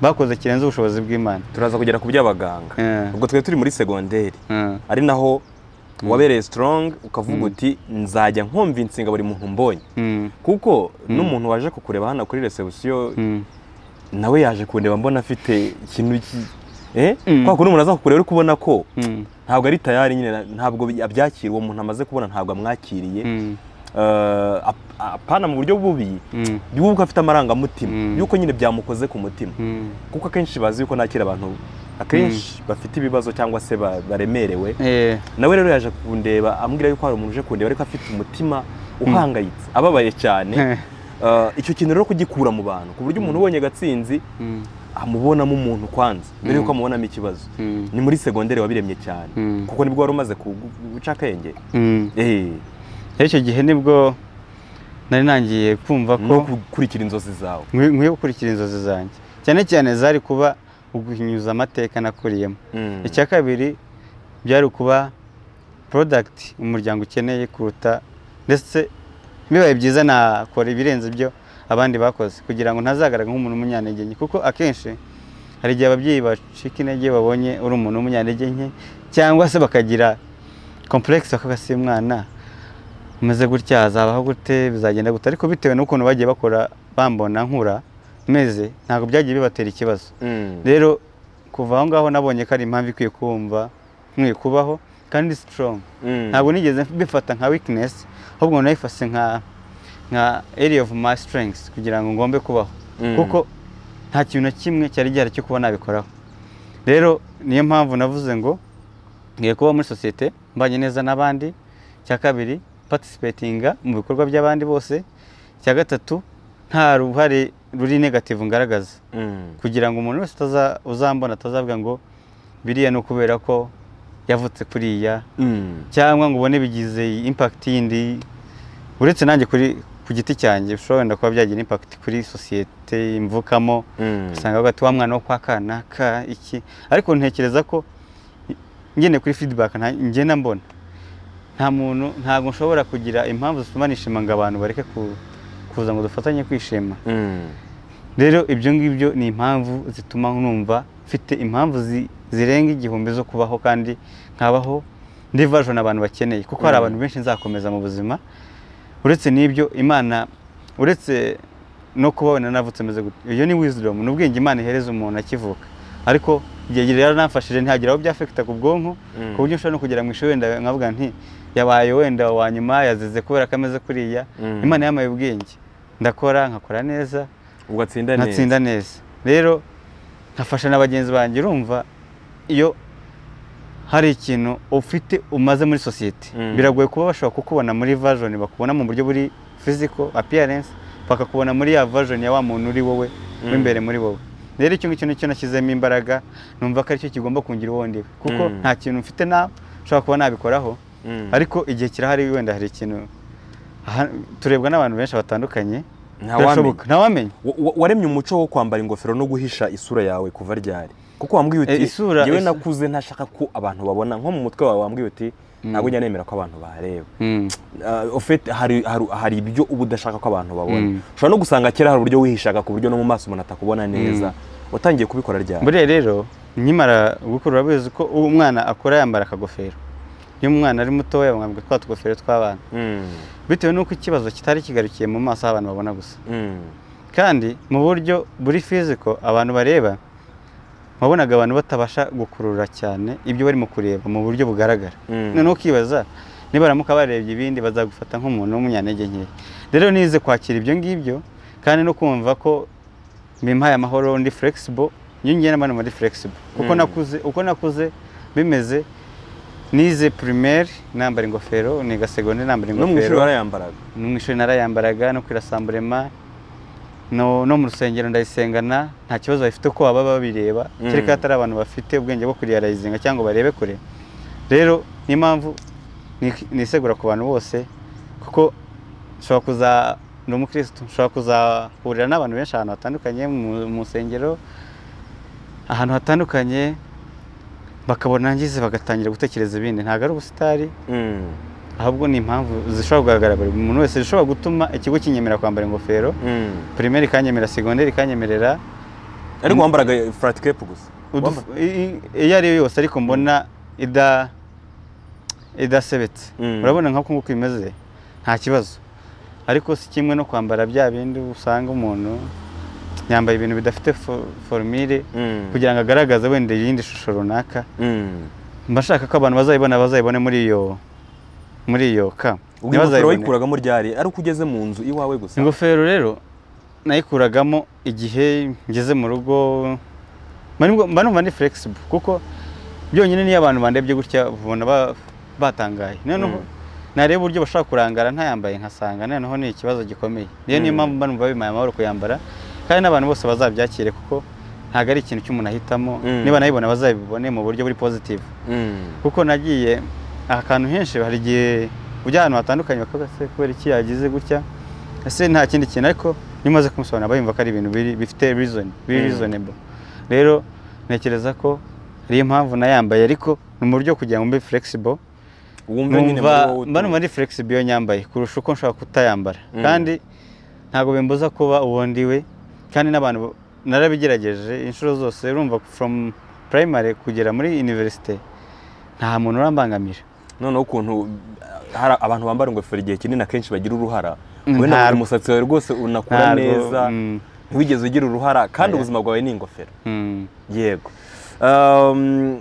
bakoze kirenze ubushobozi bw'imana turaza kugera ku by'abaganga Eh. ubwo twari turi muri segonderi Eh. ari naho wabereye sitorongi ukavuga uti nzajya nkomvinsinga buri muntu mbonye Mm. kuko n'umuntu waje kukureba hano kuri resebusiyo Mm. nawe yaje kundeba mbona afite ikintu ki- eh Mm. kwa kundi umuntu aza kukureba uri kubona ko Mm. ntabwo ari tayari nyine ntabwo abyakira uwo muntu amaze kubona ntabwo amwakiriye Mm. Eh, ap- apana mu buryo bubi Mm. y'uko afite amarangamutima Mm. y'uko nyine byamukoze ku mutima Mm. kuko akenshi bazi yuko nakira abantu akenshi bafite ibibazo cyangwa se ba- baremerewe Eh. nawe rero yaje kundeba ambwira yuko hari umuntu uje kundeba ariko afite umutima uhangayitse ababaye cyane Eh. Eh, icyo kintu rero kugikura mu bantu ku buryo umuntu ubonye gatsinzi Mm. amubonamo umuntu kwanza mbere Mm. yuko amubonamo ikibazo Mm. ni muri segonderi wabiremye cyane Mm. kuko nibwo wari umaze ku- guca akenge Mm. Eh, rero icyo gihe nibwo nari nangiye kumva no ko gukurikira inzozi zawe nkwiye nkwiye gukurikira inzozi zanjye cyane cyane zari kuba uguhinyuza amateka nakuriyemo Mm. icya kabiri byari ukuba porodagiti umuryango ukeneye kuruta ndetse bibaye byiza nakora ibirenze ibyo abandi bakoze kugira ngo ntazagaragare nk'umuntu w'umunyantege nke kuko akenshi hari igihe ababyeyi bacika intege babonye uri umuntu w'umunyantege nke cyangwa se bakagira kompuregisi bakavuga si mwana umeze gutya hazabaho gute bizagenda gute ariko bitewe n'ukuntu bagiye bakora bambona nkura meze ntabwo byagiye bibatera ikibazo Mm. rero kuva aho ngaho nabonye ko ari impamvu ikwiye kumva nkwiye kubaho kandi sitorongo Mm. ntabwo nigeze mbifata nka wikinesi ahubwo nayifashe nka nka area of my strengths kugira ngo ngombe kubaho Mm. kuko nta kintu na kimwe cyari gihari cyo kuba nabikoraho rero niyo mpamvu navuze ngo ngiye kuba muri sosiyete mbanye neza n'abandi cya kabiri patisipetinga mu bikorwa by'abandi bose cya gatatu nta ruhare ruri negativu ngaragaza Mm. kugira ngo umuntu wese utaza- uzambona atazavuga ngo biriya ni ukubera ko yavutse kuriya Mm. cyangwa ngo ubone bigize impakiti yindi uretse nanjye kuri ku giti cyanjye bishobora wenda kuba byagira impakiti kuri sosiyete mvukamo Mm. usanga hagati wa mwana wo kwa kanaka iki ariko ntekereza ko ngene kuri feedback nta- ngenda mbona nta muntu ntabwo nshobora kugira impamvu zituma nishima ngo abantu bareke ku- kuza ngo dufatanye kwishima Mm. rero ibyo ngibyo ni impamvu zituma numva mfite impamvu zi- zirenga igihumbi zo kubaho kandi nkabaho ndi version abantu bakeneye kuko hari Mm. abantu benshi nzakomeza mu buzima uretse n'ibyo imana uretse no kuba wenda navutse meze gutya iyo ni wisdom ni ubwenge imana ihereza umuntu akivuka ariko igihe rero nafashije ntihagira aho byafekita ku bwonko Mm. ku buryo ushobora no kugera mu ishuri wenda nkavuga nti yabaye wenda wa nyuma yazize kubera ko ameze kuriya Mm. imana yampaye ubwenge ndakora nkakora neza ugatsinda neza nkatsinda neza rero nkafasha na bagenzi banjye urumva iyo hari ikintu ufite umaze muri sosiyete Mm. biragoye kuba bashobora kukubona muri version bakubona mu buryo buri physical appearance bakakubona muri ya version ya wa muntu uri wowe Mm. w'imbere muri wowe rero icyo ngicyo nicyo nashyizemo imbaraga numva ko aricyo kigomba kungira uwo ndiwe kuko Mm. nta kintu mfite na nshobora kuba nabikoraho Mm. ariko igihe kirahari wenda hari ikintu aha- turebwa n'abantu benshi batandukanye Ntawamenya. Birashoboka. ntawamenya Wa- wa- waremye umuco wo kwambara ingofero no guhisha isura yawe kuva ryari kuko wambwiye Eh, uti isura- yewe isura- nakuze ntashaka ko abantu babona nko mu mutwe wawe wambwiye uti ntabwo njya nemera ko abantu bareba Mm. Uh, ofete hari, hari, hari ibyo uba udashaka ko abantu babona Mm. ushobora no gusanga kera hari uburyo wihishaga ku buryo no mu maso umuntu atakubona neza watangiye kubikora ryari buriya rero nkimara gukura urabizi ko umwana akura yambara akagofero iyo umwana ari mutoya bamwambika twa tugofero tw'abana Mm. bitewe n'uko ikibazo kitari kigarukiye mu maso abantu babona gusa Mm. kandi mu buryo buri fiziko abantu bareba wabonaga abantu batabasha gukurura cyane ibyo barimo kureba mu buryo bugaragara Mm. noneho ukibaza niba baramuka barebye ibindi bazagufata nk'umuntu w'umunyantege nke rero nize kwakira ibyo ngibyo kandi no kumva ko bimpaye amahoro ndi flexible iyo ngiye n'abandi muri flexible kuko Mm. nakuze uko nakuze bimeze nize primaire nambara ingofero niga segonderi nambara no mu ishuri ingofero warayambaraga no mu ishuri narayambaraga no kwira samburema no, no mu rusengero ndayisengana nta kibazo bafite ko baba babireba Mm. kereka hatari abantu bafite ubwenge bwo kuriyarayizinga cyangwa ngo barebe kure rero niyo mpamvu ni- nisegura ku bantu bose kuko nshobora kuza ndi umukirisitu nshobora kuzahurira n'abantu benshi ahantu hatandukanye mu, mu nsengero ahantu hatandukanye bakabona ngize bagatangira gutekereza ibindi ntabwo ari ubusitari Mm. ahubwo ni impamvu zishobora kugaragara buri muntu wese zishobora gutuma ikigo kinyemera kwambara ingofero Mm. pirimeri ikanyemerera segonderi ikanyemerera ariko wambaraga furati kepu gusa uduf- Wambara- i- i- iyo ari yo yose ariko mbona ida idasebetse Mm. urabona nk'uko nguko bimeze nta kibazo ariko si kimwe no kwambara bya bindi usanga umuntu yambaye ibintu bidafite fo- formire Mm. kugira ngo agaragaze wenda iyindi shusho runaka Mm. mba nshaka ko abantu bazayibona bazayibone muri iyo muri iyo ka ubwo ingofero wayikuragamo ryari ari uko ugeze mu nzu iwawe gusa ingofero rero nayikuragamo igihe ngeze mu rugo mba nibwo- mba numva ni flexible kuko byonyine niyo abantu bandebye gutya ubona ba- batangaye noneho Mm. nareba uburyo bashobora kurangara ntayambaye nkasanga noneho ni ikibazo gikomeye niyo niyo Mm. mpamvu mba numva bimaye amahoro kuyambara kandi n'abantu bose bazabyakire kuko ntabwo ari ikintu cy'umuntu ahitamo Mm. niba nayibona bazabibone mu buryo buri positive Mm. kuko nagiye ahantu henshi hari igihe ujya ahantu hatandukanye bakavuga se kubera iki yagize gutya ese nta kindi kintu ariko iyo umaze kumusobanurira bayumva ko ari ibintu biri- bifite reason biri Mm. reasonable rero ntekereza ko ariyo mpamvu nayambaye ariko ni mu buryo kugira ngo mbe flexible wumve nyine numva muri wowe mba numva utuye. ari flexible iyo nyambaye kurusha uko nshobora kutayambara Mm. kandi ntabwo bimbuza kuba uwondiwe kandi n'abantu bo- narabigerageje inshuro zose urumva from primary kugera muri university nta muntu urambangamira noneho ukuntu uh, hari abantu bambara ingofero igihe kinini akenshi bagira uruhara Mm, wowe ntabwo ntabwo. umusatsi wawe rwose unakura Ntabwo, neza mm. ntiwigeze ugira uruhara kandi Oya. ubuzima bwawe ni ingofero Mm. yego Um,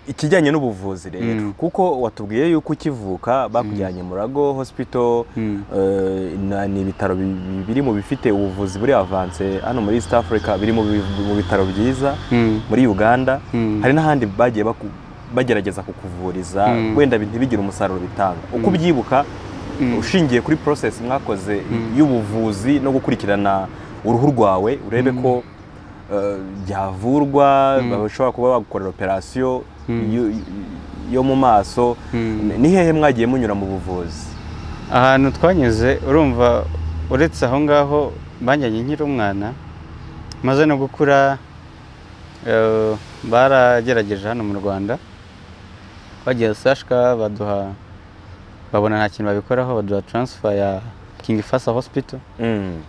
ikijyanye n'ubuvuzi rero Mm. kuko watubwiye yuko ukivuka bakujyanye mu rago hospital Mm. eh, na- ni ibitaro bi- bi- biri mu bifite ubuvuzi buri avance hano muri east africa biri mu bi- mu bitaro byiza Mm. muri uganda Mm. hari n'ahandi bagiye baku- bagerageza kukuvuriza Mm. wenda bi- ntibigire umusaruro bitanga uko ubyibuka Mm. ushingiye kuri process mwakoze Mm. y'ubuvuzi no gukurikirana uruhu rwawe urebe Mm. ko eh, byavurwa Mm. bashobora kuba bagukorera operasiyo Mm. yo- yo mu maso Mm. ni hehe mwagiye munyura mu buvuzi ahantu twanyuze urumva uretse aho ngaho banjyanye nkiri umwana maze no gukura eh, baragerageje hano mu rwanda bagiye sashka baduha babona nta kintu babikoraho baduha taransifa ya kingi fasa hospital Mm.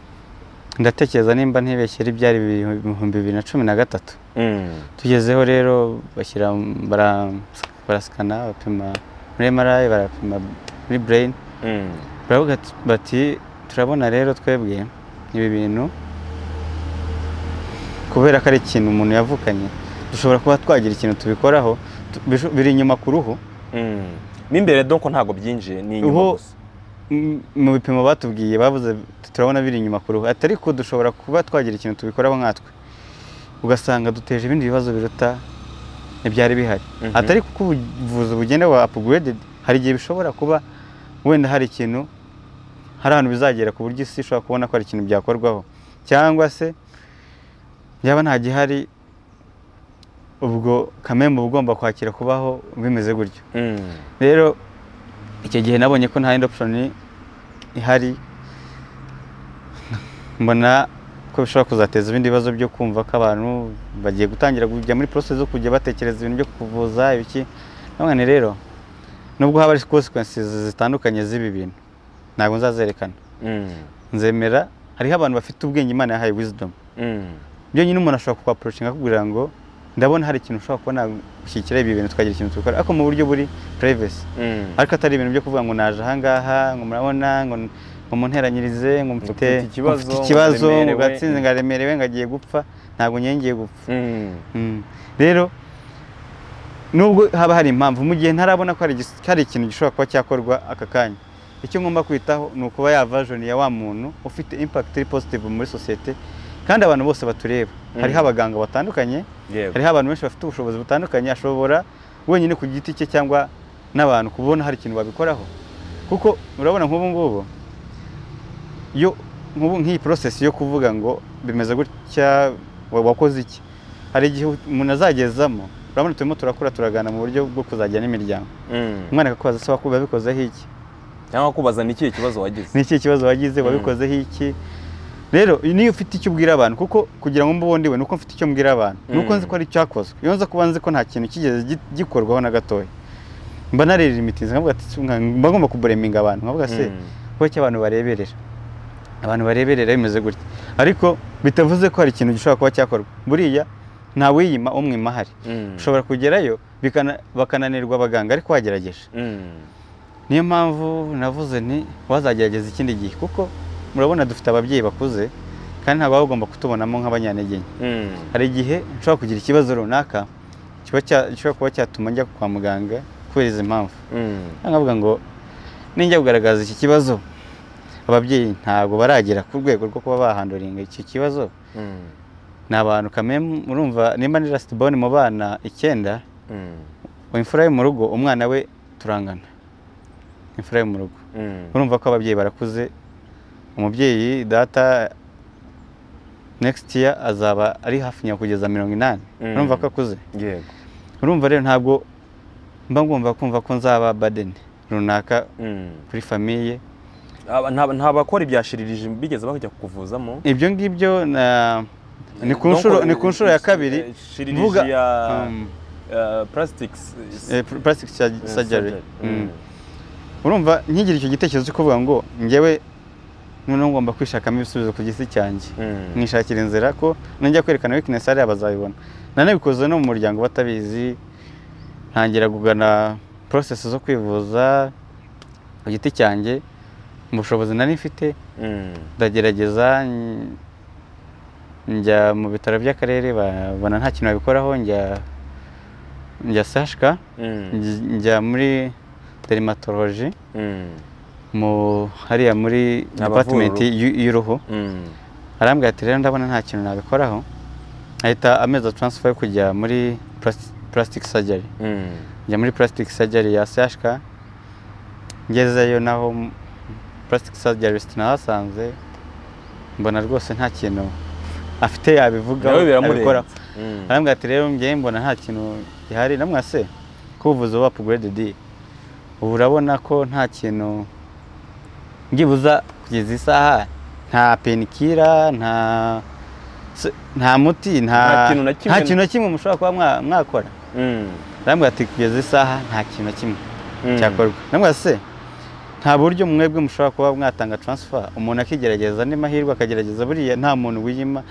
ndatekereza nimba ntibeshye ari byari ibihumbi bibiri na cumi na gatatu Mm. tugezeho rero bashyira bara- barasikana bapima muri MRI barapima muri brain Mm. baravuga ati- bati turabona rero twebwe ibi bintu kubera ko ari ikintu umuntu yavukanye dushobora kuba twagira ikintu tubikoraho tu- bisho- biri inyuma ku ruhu Mm. mo imbere donko ntabwo byinjiye ni inyuma Ubu- gusa M- mu bipimo batubwiye bavuze t- turabona biri inyuma ku ruhu ati ariko dushobora kuba twagira ikintu tubikoraho nkatwe ugasanga duteje ibindi bibazo biruta ibyari bihari Mhm. ati ariko uko ubuvuzi bugenda buba upgraded hari igihe bishobora kuba wenda hari ikintu hari ahantu bizagera ku buryo isi ishobora kubona ko hari ikintu byakorwaho cyangwa se yaba nta gihari ubwo kamembe uba ugomba kwakira kubaho bimeze gutyo Mm. rero icyo gihe nabonye ko nta yindi option ihari mbona ko bishobora kuzateza ibindi bibazo byo kumva ko abantu bagiye gutangira kujya muri process zo kujya batekereza ibintu byo kuvuza ibiki none rero nubwo haba hari consequences zitandukanye z'ibi bintu ntabwo nzazerekana Mm. nzemera hariho abantu bafite ubwenge imana yahaye wisdom Mm. byonyine umuntu ashobora kukwaporoshinga akubwira ngo ndabona hari ikintu ushobora kubona gushyikira ibi bintu tukagira ikintu tubikora ariko mu buryo buri privacy Mm. ariko atari ibintu byo kuvuga ngo naje ahangaha ngo murabona ngo n- ngo munteranyirize ngo mfite mfite ikibazo, mfite ikibazo ngo ndaremerewe. gatsinze ngaremerewe ngagiye gupfa ntabwo nyengeye gupfa Mm. Mm. rero nubwo haba hari impamvu mu gihe ntarabona ko hari igis- hari ikintu gishobora kuba cyakorwa aka kanya icyo ngomba kwitaho ni ukuba ya version ya wa muntu ufite impact iri positive muri sosiyete kandi abantu bose batureba hariho abaganga batandukanye yego hariho abantu benshi bafite ubushobozi butandukanye ashobora wenyine ku giti cye cyangwa n'abantu kubona hari ikintu babikoraho kuko urabona nk'ubu ngubu yo nk'ubu nk'iyi porosesi yo kuvuga ngo bimeze gutya wa- wakoze iki hari igihe umuntu azagezamo urabona turimo turakura turagana mu buryo bwo kuzajya n'imiryango Mm. umwana akakubaza se wakuba wabikozeho iki cyangwa kubaza ni ikihe kibazo wagize ni ikihe kibazo wagize wabikozeho iki rero niyo ufite icyo ubwira abantu kuko kugira ngo mbe uwo ndiwe nuko mfite icyo mbwira abantu nuko nzi ko ari icyakozwe iyo nza kuba nzi ko nta kintu kigeze gi- gikorwaho na gatoya mba naririmitiriza nkavuga ati "Nka- mba ngomba kubureminga abantu nkavuga se Mm. kuko icyo abantu bareberera abantu bareberera bimeze gutya ariko bitavuze ko hari ikintu gishobora kuba cyakorwa buriya nta wiyima umwima ahari Mm. ushobora kugerayo bikana- bakananirwa abaganga ariko wagerageje Mm. niyo mpamvu navuze nti wazagerageza ikindi gihe kuko murabona dufite ababyeyi bakuze kandi ntabwo baba bagomba kutubonamo nk'abanyantege nke Mm. hari igihe nshobora kugira ikibazo runaka kiba cya- gishobora kuba cyatuma njya kwa muganga kubera izi mpamvu Mm. nkavuga ngo ninjya kugaragaza iki kibazo ababyeyi ntabwo baragera ku rwego rwo kuba bahanduringa iki kibazo Mm. ni abantu kameme murumva nimba ni lasiti bone mu bana icyenda Mm. imfura yo mu rugo umwana we turangana imfura yo mu rugo Mm. urumva ko ababyeyi barakuze umubyeyi data next year azaba ari hafi nyakugeza mirongo inani Mm. urumva ko akuze yego urumva rero ntabwo mba ngomba kumva ko nzaba badeni runaka Mm. kuri famiye Aba- nta- nta bakora ibya shiririje bigeze bajya kukuvuzamo ibyo ngibyo na- ni ku nshuro ni ku nshuro ya kabiri mvuga ya um, eh, plastics eh, pr- plastic surg- eh, surgery Mm. Mm. urumva ntigire icyo gitekerezo cyo kuvuga ngo njyewe noneho ngomba kwishakamo ibisubizo ku gisi cyanjye Mm. nishakira inzira ko najya kwerekana weakness hariya bazabibona nanabikoze no mu muryango batabizi ntangira kugana process zo kwivuza ku giti cyanjye mu bushobozi nari mfite Mm. ndagerageza n- njya mu bitaro by'akarere babona nta kintu babikoraho njya njya sashka Mm. nj- njya muri dermatology Mm. mu hariya muri Abavura department uruhu. y'u- y'uruhu Mm. arambwira ati rero ndabona nta kintu nabikoraho ahita ameza taransifa yo kujya muri plas- plastic surgery Mm. njya muri plastic surgery ya sashka ngezeyo naho m- plastic surgerist nahasanze mbona rwose nta kintu afite yabivugaho Nawe yabikoraho biramurenze. Mm. arambwira ati rero njyewe mbona nta kintu gihari namwase ko ubuvuzi uba upgraded ubu urabona ko nta kintu byibuza kugeza isaha nta penikira nta se- nta muti nta Nta kintu na kimwe- nta kintu na kimwe mushobara kuba mwa- mwakora Mm. arambwira ati kugeza isaha nta kintu na kimwe Mm. cyakorwa namwe se nta buryo mwebwe mushobora kuba mwatanga transfer umuntu akigerageza andi mahirwe akagerageza buriya nta muntu wiyima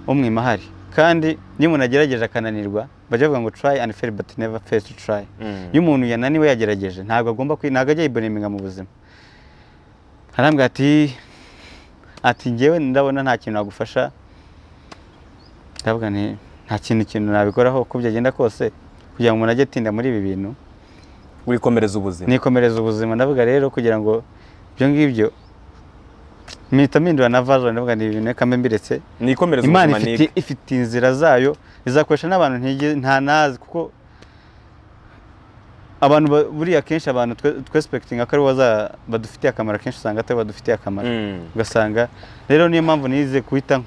umwima ahari kandi iyo umuntu agerageje akananirwa bajya bavuga ngo try and fail but never fail to try Mm. iyo umuntu yananiwe yagerageje ntabwo agomba kwi ntabwo ajya yiboneminga mu buzima arambwira ati ati njyewe ndabona nta kintu nagufasha ndavuga nti nta kintu ikintu nabikoraho uko byagenda kose kugira ngo umuntu ajye atinda muri ibi bintu wikomereza ubuzima nikomereza ubuzima ndavuga rero kugira ngo ibyo ngibyo mpita mpindura na vajoro ndavuga ni ibintu reka mbe mbiretse nikomereza imana ubuzima ifite ni ifite inzira zayo izakoresha n'abantu ntige- nta nazi kuko abantu ba- buriya kenshi abantu twe- twesipekitinga ko aribo baza- badufitiye akamaro kenshi usanga atari badufitiye akamaro Mm. ugasanga rero niyo mpamvu nize guhita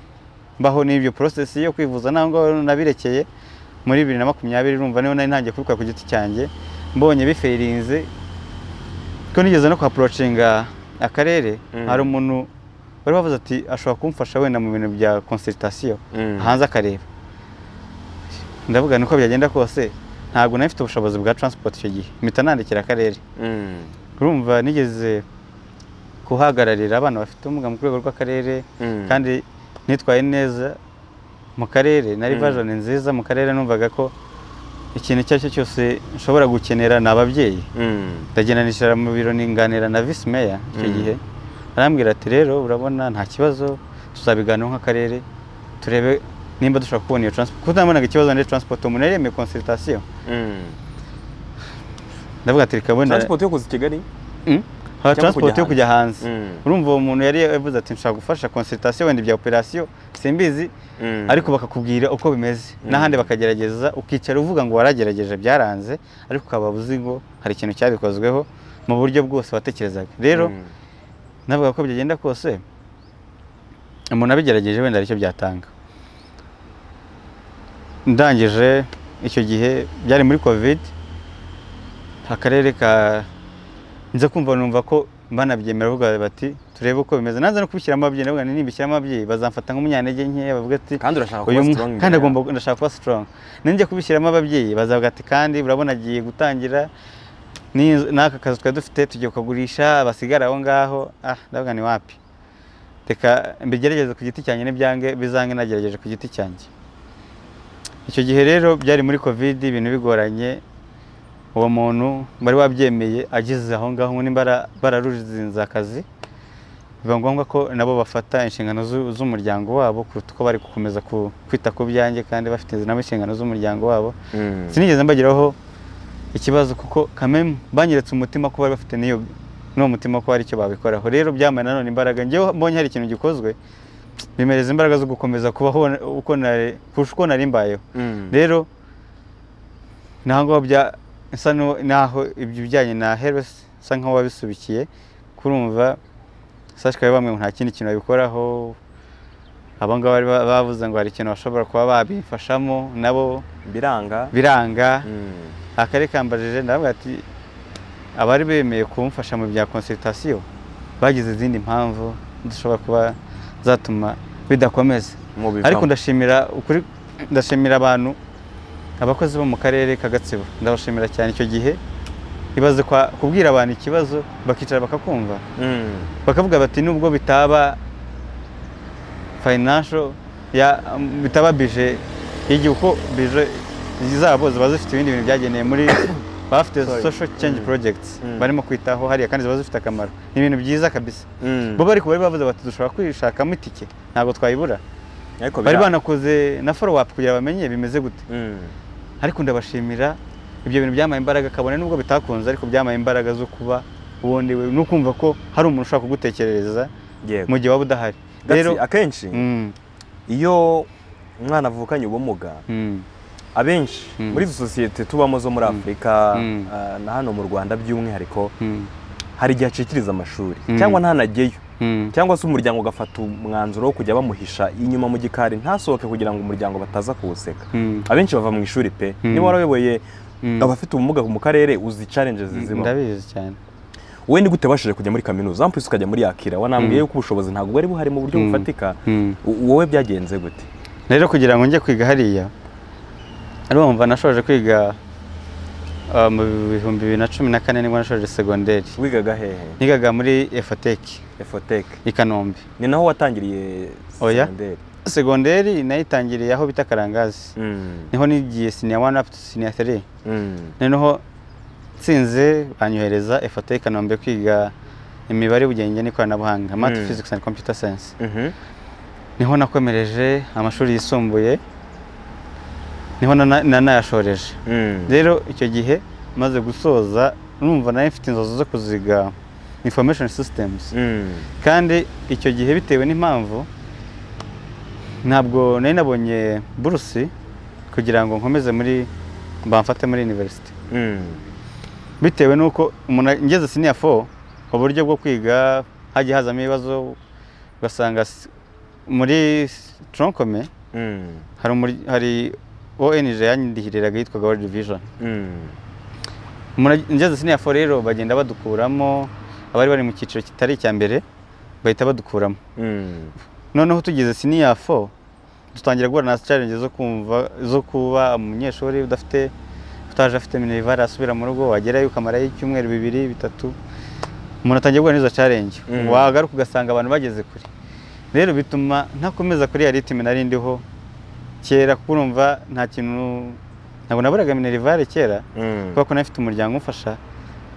mbaho n'ibyo porosesi yo kwivuza ntabwo nabirekeye muri bibiri na makumyabiri urumva niyo nari ntangiye kubikora ku giti cyanjye mbonye biferinze ko nigeze no kuhaporocinga akarere Mm. hari umuntu wari wavuze ati ashobora kumfasha wenda mu bintu bya konsiritasiyo Mm. hanze akareba ndavuga niko byagenda kose ntabwo nari mfite ubushobozi bwa taransipoti icyo gihe mpita nandikira akarere Mm. urumva nigeze kuhagararira abana bafite ubumuga mu rwego rw'akarere Mm. kandi nitwaye neza mu karere nari Mm. vajoni nziza mu karere numvaga ko ikintu icyo ari cyo cyose nshobora gukenera ni ababyeyi Mm. ndagenda nicara mu biro ninganira na visi meya icyo Mm. gihe arambwira ati rero urabona nta kibazo tuzabiganiraho nk'akarere turebe nimba dushobora kubona iyo transport kuko nabonaga ikibazo muri transport umuntu yari yemeye consultation Mm. ndavuga ati reka wenda transport yo kuza i kigali Mm. Hari Cyangwa transport kujya yo kujya hanze Mm. urumva uwo muntu yari yavuze ati nshaka gufasha consultation wenda ibya operation simbizi Mm. ariko bakakubwira uko bimeze n'ahandi bakagerageza ukicara uvuga ngo waragerageje byaranze ariko ukaba uzi ngo hari ikintu cyabikozweho mu buryo bwose watekerezaga rero Mm. navuga ko byagenda kose umuntu abigerageje wenda aricyo byatanga ndangije icyo gihe byari muri covid akarere ka nza kumva numva ko banabyemera bavuga bati turebe uko bimeze naza no kubishyiramo ababyeyi ndavuga nibishyiramo ababyeyi bazamfata nk'umunyantege nkeya bavuga ati kandi urashaka uyu kuba mwa- strong kandi imbere agomba yawe. ndashaka kuba strong ninjya kubishyiramo ababyeyi bazavuga ati kandi urabona agiye gutangira n'iz- n'aka kazi twari dufite tugiye kukagurisha abasigara aho ngaho ah ndavuga ni wapi reka mbigerageze ku giti cyanjye n'ibyange bizange nagerageje ku giti cyanjye icyo gihe rero byari muri covid ibintu bigoranye uwo muntu wari wabyemeye ageze aho ngaho ubundi bara- bararuzinze akazi biba ngombwa ko nabo bafata inshingano zu- z'umuryango wabo kuruta uko bari gukomeza ku- kwita ku byanjye kandi bafite nabo inshingano z'umuryango wabo Mm. sinigeze mbagiraho ikibazo kuko kameme banyeretse umutima ko bari bafite n'iyo n'uwo mutima ko hari icyo babikoraho rero byambaye nanone imbaraga njyewe mbonye hari ikintu gikozwe bimereza imbaraga zo gukomeza kubaho uko nari- kurusha uko nari mbayeho Mm. rero ntabwo bya nsa n'u- naho ibyo bijyanye na heresi isa nkaho wabisubikiye kurumva sashikaye bamwe ngo nta kindi kintu babikoraho abangaba bari ba- bavuze ngo hari ikintu bashobora kuba babifashamo nabo biranga biranga Mm. akari kambajije ndavuga ati abari bemeye kumfasha mu bya konsultation bagize izindi mpamvu zishobora kuba zatuma bidakomeza Mubivamo. ariko ndashimira ukuri ndashimira abantu abakozi bo mu karere ka Gatsibo ndabashimira cyane icyo gihe ibaze kwa kubwira abantu ikibazo bakicara bakakumva Mm. bakavuga bati nubwo bitaba financial ya bitaba bije y'igihe uko bije zabo ziba zifite ibindi bintu byageneye muri bafite Sorry. social change projects Mm. barimo kwitaho hariya kandi ziba zifite akamaro ni ibintu byiza kabisa Mm. bo bari kubari bavuze bati dushobora kwishakamo itike ntabwo twayibura ariko bari biranga. banakoze na follow up kugira bamenye bimeze gute Mm. ariko ndabashimira ibyo bintu byamaye imbaraga kabone nubwo bitakunze ariko byamaye imbaraga zo kuba ubundi we- no kumva ko hari umuntu ushaka kugutekerereza yego mu gihe waba udahari rero rero akenshi Mm, iyo umwana avukanye ubumuga mm, abenshi Mm. muri izo sosiyete tubamo zo muri afurika Mm. ah, na hano mu rwanda by'umwihariko mm, hari igihe acikiriza amashuri Mm. cyangwa ntanajyeyo mm. cyangwa se umuryango ugafata umwanzuro wo kujya bamuhisha inyuma mu gikari ntasohoke kugira ngo umuryango bataza kuwuseka Mm. abenshi bava mu ishuri pe Mm. niba warayoboye Mm. abafite ubumuga mu karere uzi challenge zizimo ndabizi cyane wowe ni gute wabashije kujya muri kaminuza wampise ukajya muri yakira wanambwiye Mm. yuko ubushobozi ntabwo bwari buhari mu buryo Mm. bufatika Mm. U- wowe byagenze gute rero kugira ngo njye kwiga hariya urumva nashoje kwiga ah, mu bihumbi bibiri na cumi na kane nibwo nashoje segonderi wigaga hehe nigaga muri efateki efoteke i kanombe ni naho watangiriye Oya. segonderi segonderi nayitangiriye aho bita karangazi Mm. niho nigiye siniya wani apu tu siniya tiri Mm. noneho nsinze banyohereza efata i kanombe kwiga imibare ubugenge n'ikoranabuhanga math Mm. physics and computer science Mhm. niho nakomereje amashuri yisumbuye niho nana- nanayashoreje Mm. rero icyo gihe maze gusoza numva nayo mfite inzozi zo kuziga information systems Mm. kandi icyo gihe bitewe n'impamvu ntabwo nari nabonye burusi kugira ngo nkomeze muri bamfate muri university Mm. bitewe n'uko umuntu ngeze siniya fo uburyo bwo kwiga hagiye hazamo ibibazo ugasanga s- muri tronkome Mm. hari umur- hari ONG yandihiriraga yitwaga World Vision Mm. Mura- ngeze siniya fo rero bagenda badukuramo abari bari mu cyiciro kitari icya mbere bahita badukuramo Mm. noneho tugeze siniya fo dutangira guhura na challenge zo kumva zo kuba umunyeshuri udafite utaje afite minivare asubira mu rugo wagerayo ukamarayo icyumweru bibiri bitatu umuntu atangiye guhura n'izo challenge Mm. wagaruka ugasanga abantu bageze kure rero bituma ntakomeza kuri ya ritime nari ndiho kera kuko urumva nta kintu ntabwo naburaga minivare kera Mm. kubera ko nari mfite umuryango umfasha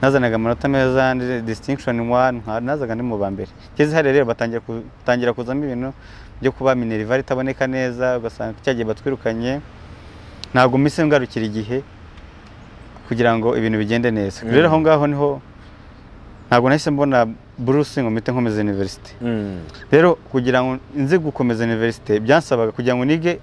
nazanaga amanota meza ndi- distinction one nka- nazaga ndi mu ba mbere ngeze hariya rero batangira ku- batangira kuzamo ibintu byo kuba minerivare itaboneka neza ugasanga cyagiye batwirukanye ntabwo mise ngarukira igihe kugira ngo ibintu bigende neza Mm. rero aho ngaho niho ntabwo nahise mbona buruse ngo mpite nkomeza university Mm. rero kugira ngo nze gukomeza universite byansabaga kugira ngo nige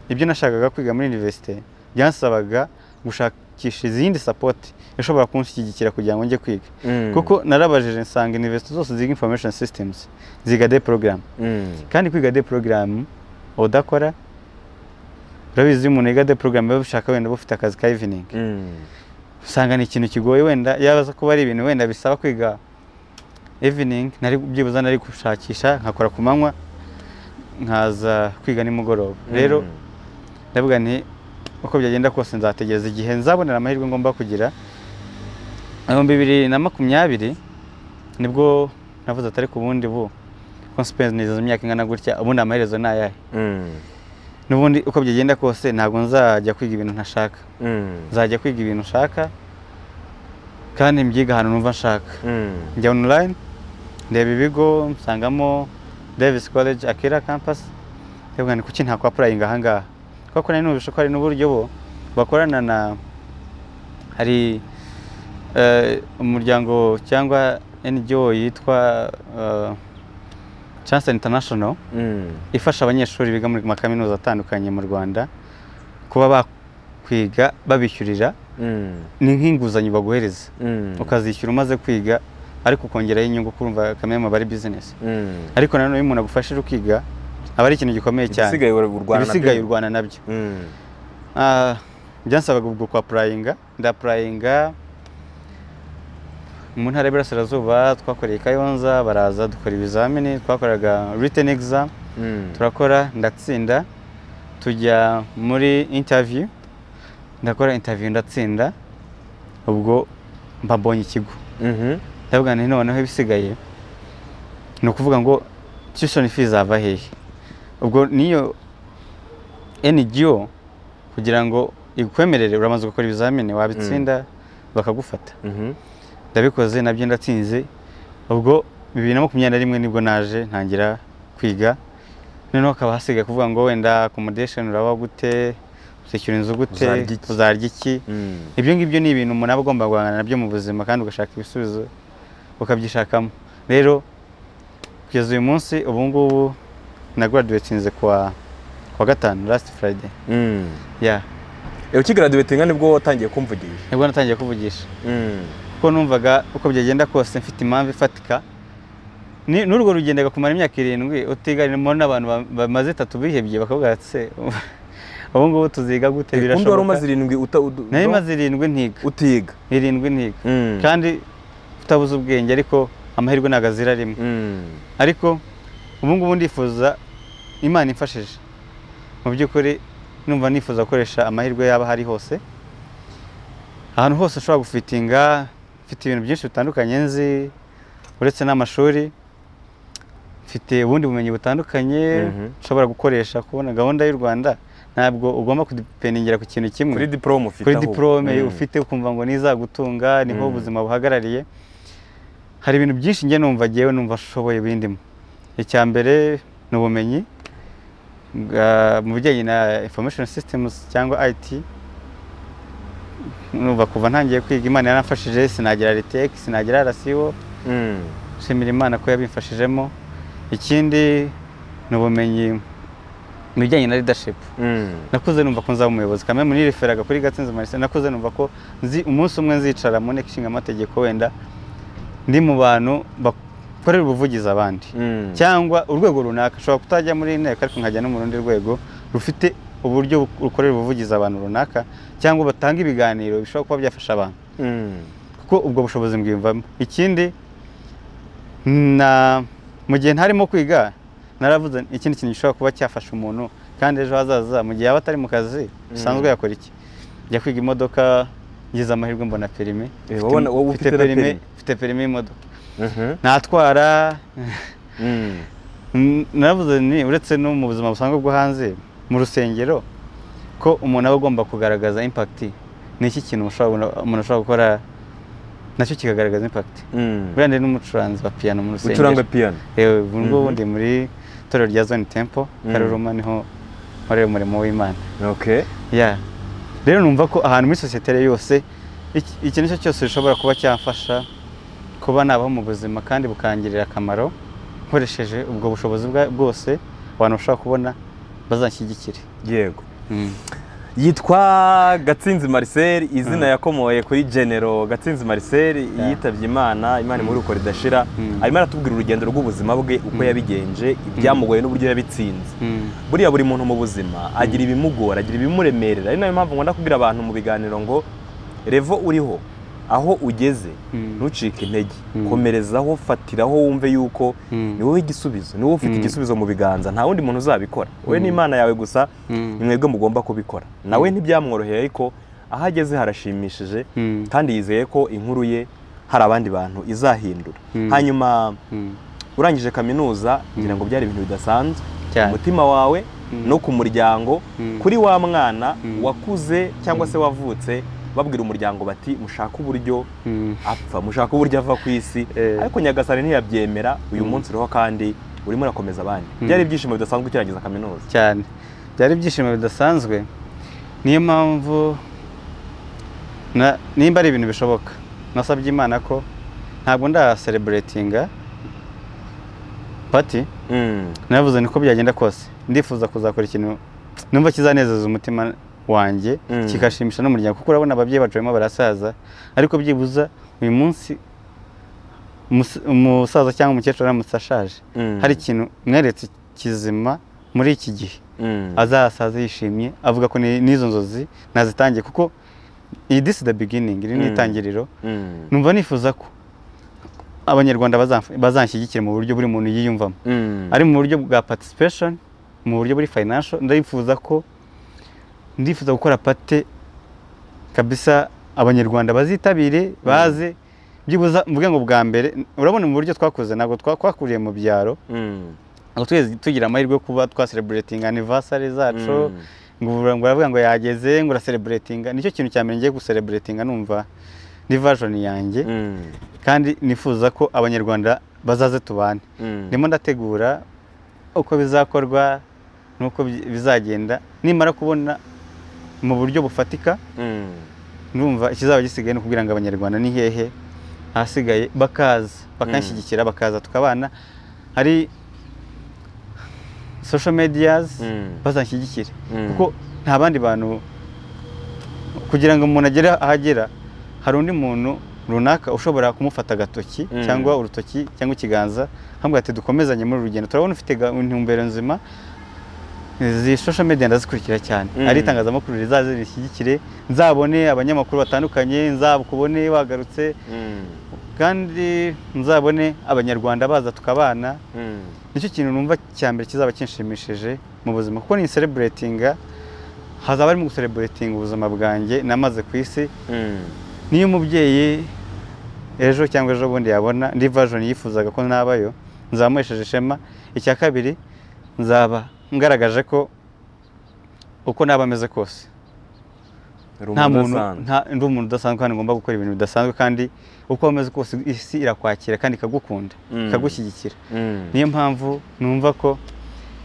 ibyo nashakaga kwiga muri universite byansabaga gushakisha izindi sapoti ishobora kunshyigikira kugira ngo njye kwiga Mm. kuko narabajije nsanga universite zose ziga information systems ziga de porogaramu Mm. kandi kwiga de porogaramu udakora urabizi iyo umuntu yiga de porogaramu biba bishaka wenda uba ufite akazi ka iviningi Mm. usanga ni ikintu kigoye wenda yaza kuba ari ibintu wenda bisaba kwiga evening nari byibuze nari gushakisha nkakora ku manywa nkaza kwiga nimugoroba rero ndavuga nti uko byagenda kose nzategereza igihe nzabonera amahirwe ngomba kugira ibihumbi bibiri na makumyabiri nibwo navuze atari ku bundi bu konsipensi niziza imyaka ingana gutya ubundi amaherezo ni ayahe n'ubundi uko byagenda kose ntabwo nzajya kwiga ibintu ntashaka nzajya kwiga ibintu nshaka kandi mbyiga ahantu numva nshaka njya online ndeba ibigo nsangamo davis college akira campus ndavuga ni kuki ntakwapurayinga ahangaha kuko nari numvise ko hari n'uburyo bo bakorana na hari eh, umuryango cyangwa NGO yitwa eh, Chance International ifasha abanyeshuri biga muri makaminuza atandukanye mu Rwanda kuba bakwiga babishyurira ni nk'inguzanyo baguhereza ukazishyura umaze kwiga ariko ukongeraho inyungu kurumva kamwe aba ari bizinesi ariko nanone iyo umuntu agufashije ukiga aba ari ikintu gikomeye cyane ibisigaye urwana ibisigaye urwana nabyo Ah, byansabaga ubwo kwa purayinga ndapurayinga mu ntara y'iburasirazuba twakoreye i kayonza baraza dukora ibizamini twakoraga written exam turakora ndatsinda tujya muri interview ndakora interview ndatsinda ubwo mba mbonye ikigo ndavuga nti noneho ibisigaye ni ukuvuga ngo tuition fee zava hehe ubwo niyo NGO kugira ngo ikwemerere uramaze gukora ibizamini wabitsinda bakagufata ndabikoze nabyo ndatsinze ubwo bibiri na makumyabiri na rimwe nibwo naje ntangira kwiga noneho hakaba hasigaye kuvuga ngo wenda accommodation uraba gute uzishyura inzu gute Uzarya iki? uzarya iki ibyo ngibyo ni ibintu umuntu aba agomba guhangana nabyo mu buzima kandi ugashaka ibisubizo ukabyishakamo rero kugeza uyu munsi ubu ngubu na graduatinze kuwa kuwa gatanu last friday ya ukigaraduwete nga nibwo watangiye kumvugisha nibwo natangiye kuvugisha kuko numvaga uko byagenda kose mfite impamvu ifatika Ni- n'urwo rugendaga kumara imyaka irindwi utiganiramo n'abantu ba- bamaze itatu bihebye bakabwira ati se ubu ngubu tuziga gute undi wari umaze birashoboka irindwi uta- udu- nari no- maze irindwi ntiga utiga irindwi ntiga kandi utabuze ubwenge ariko amahirwe ntabwo azira rimwe ariko ubu ngubu ndifuza imana imfashije mu by'ukuri numva nifuza gukoresha amahirwe yaba ahari hose ahantu hose ushobora gufitinga mfite ibintu byinshi bitandukanye nzi uretse n'amashuri mfite ubundi bumenyi butandukanye Mhm. nshobora gukoresha kubona gahunda y'u rwanda ntabwo ugomba kudipendingira ku kintu kimwe kuri diporome ufite kuri ahubwo. diporome Mm. ufite ukumva ngo nizagutunga niho Mm. ubuzima buhagarariye hari ibintu byinshi njye numva ngewe numva ashoboye bindimo icya mbere ni ubumenyi bwa- mu bijyanye na information systems cyangwa IT numva kuva ntangiye kwiga imana yaramfashije sinagera retec sinagera rasibo Mm. nshimira imana ko yabimfashijemo ikindi ni ubumenyi mu bijyanye na leadership Mm. nakuze numva ko nzaba umuyobozi kamwe muri referaga kuri gatsinzi marisa nakuze numva ko nzi umunsi umwe nzicara mu nteko ishinga amategeko wenda ndi mu bantu bakorera ubuvugizi abandi Mm. cyangwa urwego runaka ushobora kutajya muri iyi nteko ariko nkajya no mu rundi rwego rufite uburyo bu- rukorera ubuvugizi abantu runaka cyangwa batanga ibiganiro bishobora kuba byafasha abantu Mm. kuko ubwo bushobozi mbwiyumvamo ikindi na mu gihe ntarimo kwiga naravuze nti, ikindi kintu gishobora kuba cyafasha umuntu kandi ejo hazaza mu gihe yaba atari mu kazi bisanzwe yakora iki njya kwiga imodoka ngize amahirwe mbona perime Eh, wabona- wowe Mfite- ufite na mfite perime? mfite perime y'imodoka Mhm. natwara Mm. N- naravuze ni uretse no mu buzima busanzwe bwo hanze mu rusengero ko umuntu aba agomba kugaragaza impakiti ni iki kintu ushobora- umuntu ashobora gukora nacyo kikagaragaza impakiti Mm. buriya ndi n'umucuranzi wa piyano mu rusengero ucuranga piyano yewe ubu ngubu Mhm. ndi muri itorero rya zone tempo Mhm. karuruma niho nkorera umurimo w'imana okay ya rero numva ko ahantu muri sosiyete yose iki- iki nicyo cyose gishobora kuba cyafasha kuba nabaho mu buzima kandi bukangirira akamaro nkoresheje ubwo bushobozi bwa- bwose abantu bashobora kubona bazanshyigikire yego yitwa gatsinzi marcel izina yakomoye kuri genero gatsinzi marcel yitabye imana imana imuri uko ridashira Mm. arimo aratubwira urugendo rw'ubuzima bwe uko Mm. yabigenje ibyamugoye n'uburyo yabitsinze buriya buri muntu mu buzima agira ibimugora agira ibimuremerera ari nayo mpamvu ngomba kubwira abantu mu biganiro ngo revo uriho aho ugeze Mm. ntucike intege Mm. komerezaho fatiraho wumve yuko Mm. ni wowe igisubizo ni wowe ufite Mm. igisubizo mu biganza nta wundi muntu uzabikora wowe n'imana yawe gusa Mm. ni mwebwe mugomba kubikora nawe ntibyamworoheye ariko aho ageze harashimishije Mm. kandi yizeye ko inkuru ye hari abandi bantu izahindura Mm. hanyuma Mm. urangije kaminuza ngira ngo byari ibintu bidasanzwe Cyane. umutima wawe Mm. no ku muryango Mm. kuri wa mwana Mm. wakuze cyangwa se wavutse babwira umuryango bati mushake uburyo Mm. apfa mushake uburyo ava ku isi Eh. ariko nyagasani ntiyabyemera uyu munsi uriho kandi urimo urakomeza abandi Mm. byari ibyishimo bidasanzwe ukirangiza kaminuza cyane byari ibyishimo bidasanzwe niyo mpamvu na- nimba ari ibintu bishoboka nasabye imana ko ntabwo ndahasereburetinga pati Mm. naravuze niko byagenda kose ndifuza kuzakora ikintu numva kizanezeza umutima wanjye Mm. kigashimisha n'umuryango kuko urabona ababyeyi bacu barimo barasaza ariko byibuza uyu munsi umus- umusaza cyangwa umukecuru aramutse ashaje Mm. hari ikintu mweretse kizima muri iki gihe Mm. azasaza yishimye avuga ko ni- n'izo nzozi nazitangiye kuko iyi this is the beginning iri ni Mm. itangiriro Mm. numva nifuza ko abanyarwanda bazamf- bazanshyigikira mu buryo buri muntu yiyumvamo Mm. ari mu buryo bwa participation mu buryo buri financial ndifuza ko ndifuza gukora pate kabisa abanyarwanda bazitabire baze byibuza mvuge ngo bwa mbere urabona mu buryo twakuze ntabwo twa- twakuriye mu byaro Mm. aho twese tugira amahirwe yo kuba twasereburetinga anniversary zacu ngo ubura- ngo uravuga ngo yageze ngo urasereburetinga nicyo kintu cya mbere ngiye gusereburetinga numva ni version yanjye Mm. kandi nifuza ko abanyarwanda bazaze tubane Mm. ndimo ndategura uko bizakorwa n'uko bi- bizagenda nimara kubona mu buryo bufatika Mm. ndumva ikizaba gisigaye ni ukubwira ngo abanyarwanda ni hehe ahasigaye bakaza bakanshyigikira bakaza tukabana hari social medias Mm. bazanshyigikire Mm. kuko nta bandi bantu kugira ngo umuntu agere ahagera hari undi muntu runaka ushobora kumufata agatoki Mm. cyangwa urutoki cyangwa ikiganza hamwe ati dukomezanye muri uru rugendo turabona ufite ga- intumbero nzima izi social media ndazikurikira cyane Mm. ari itangazamakuru rizaze rishyigikire nzabone abanyamakuru batandukanye nzakubone wagarutse Mm. kandi nzabone abanyarwanda baza tukabana Mm. nicyo kintu numva cya mbere kizaba kinshimishije mu buzima kuko ni sereburetinga hazaba harimo gusereburetinga ubuzima bwanjye namaze ku isi Mm. niyo umubyeyi ejo cyangwa ejo bundi yabona indi version yifuzaga ko nabayo nzamuhesheje ishema icya kabiri nzaba ngaragaje ko uko naba ameze kose Uri nta umuntu muntu udasanzwe. nta ndi umuntu udasanzwe kandi ngomba gukora ibintu bidasanzwe kandi uko wameze kose isi irakwakira kandi ikagukunda Mm. ikagushyigikira Mm. niyo mpamvu numva ko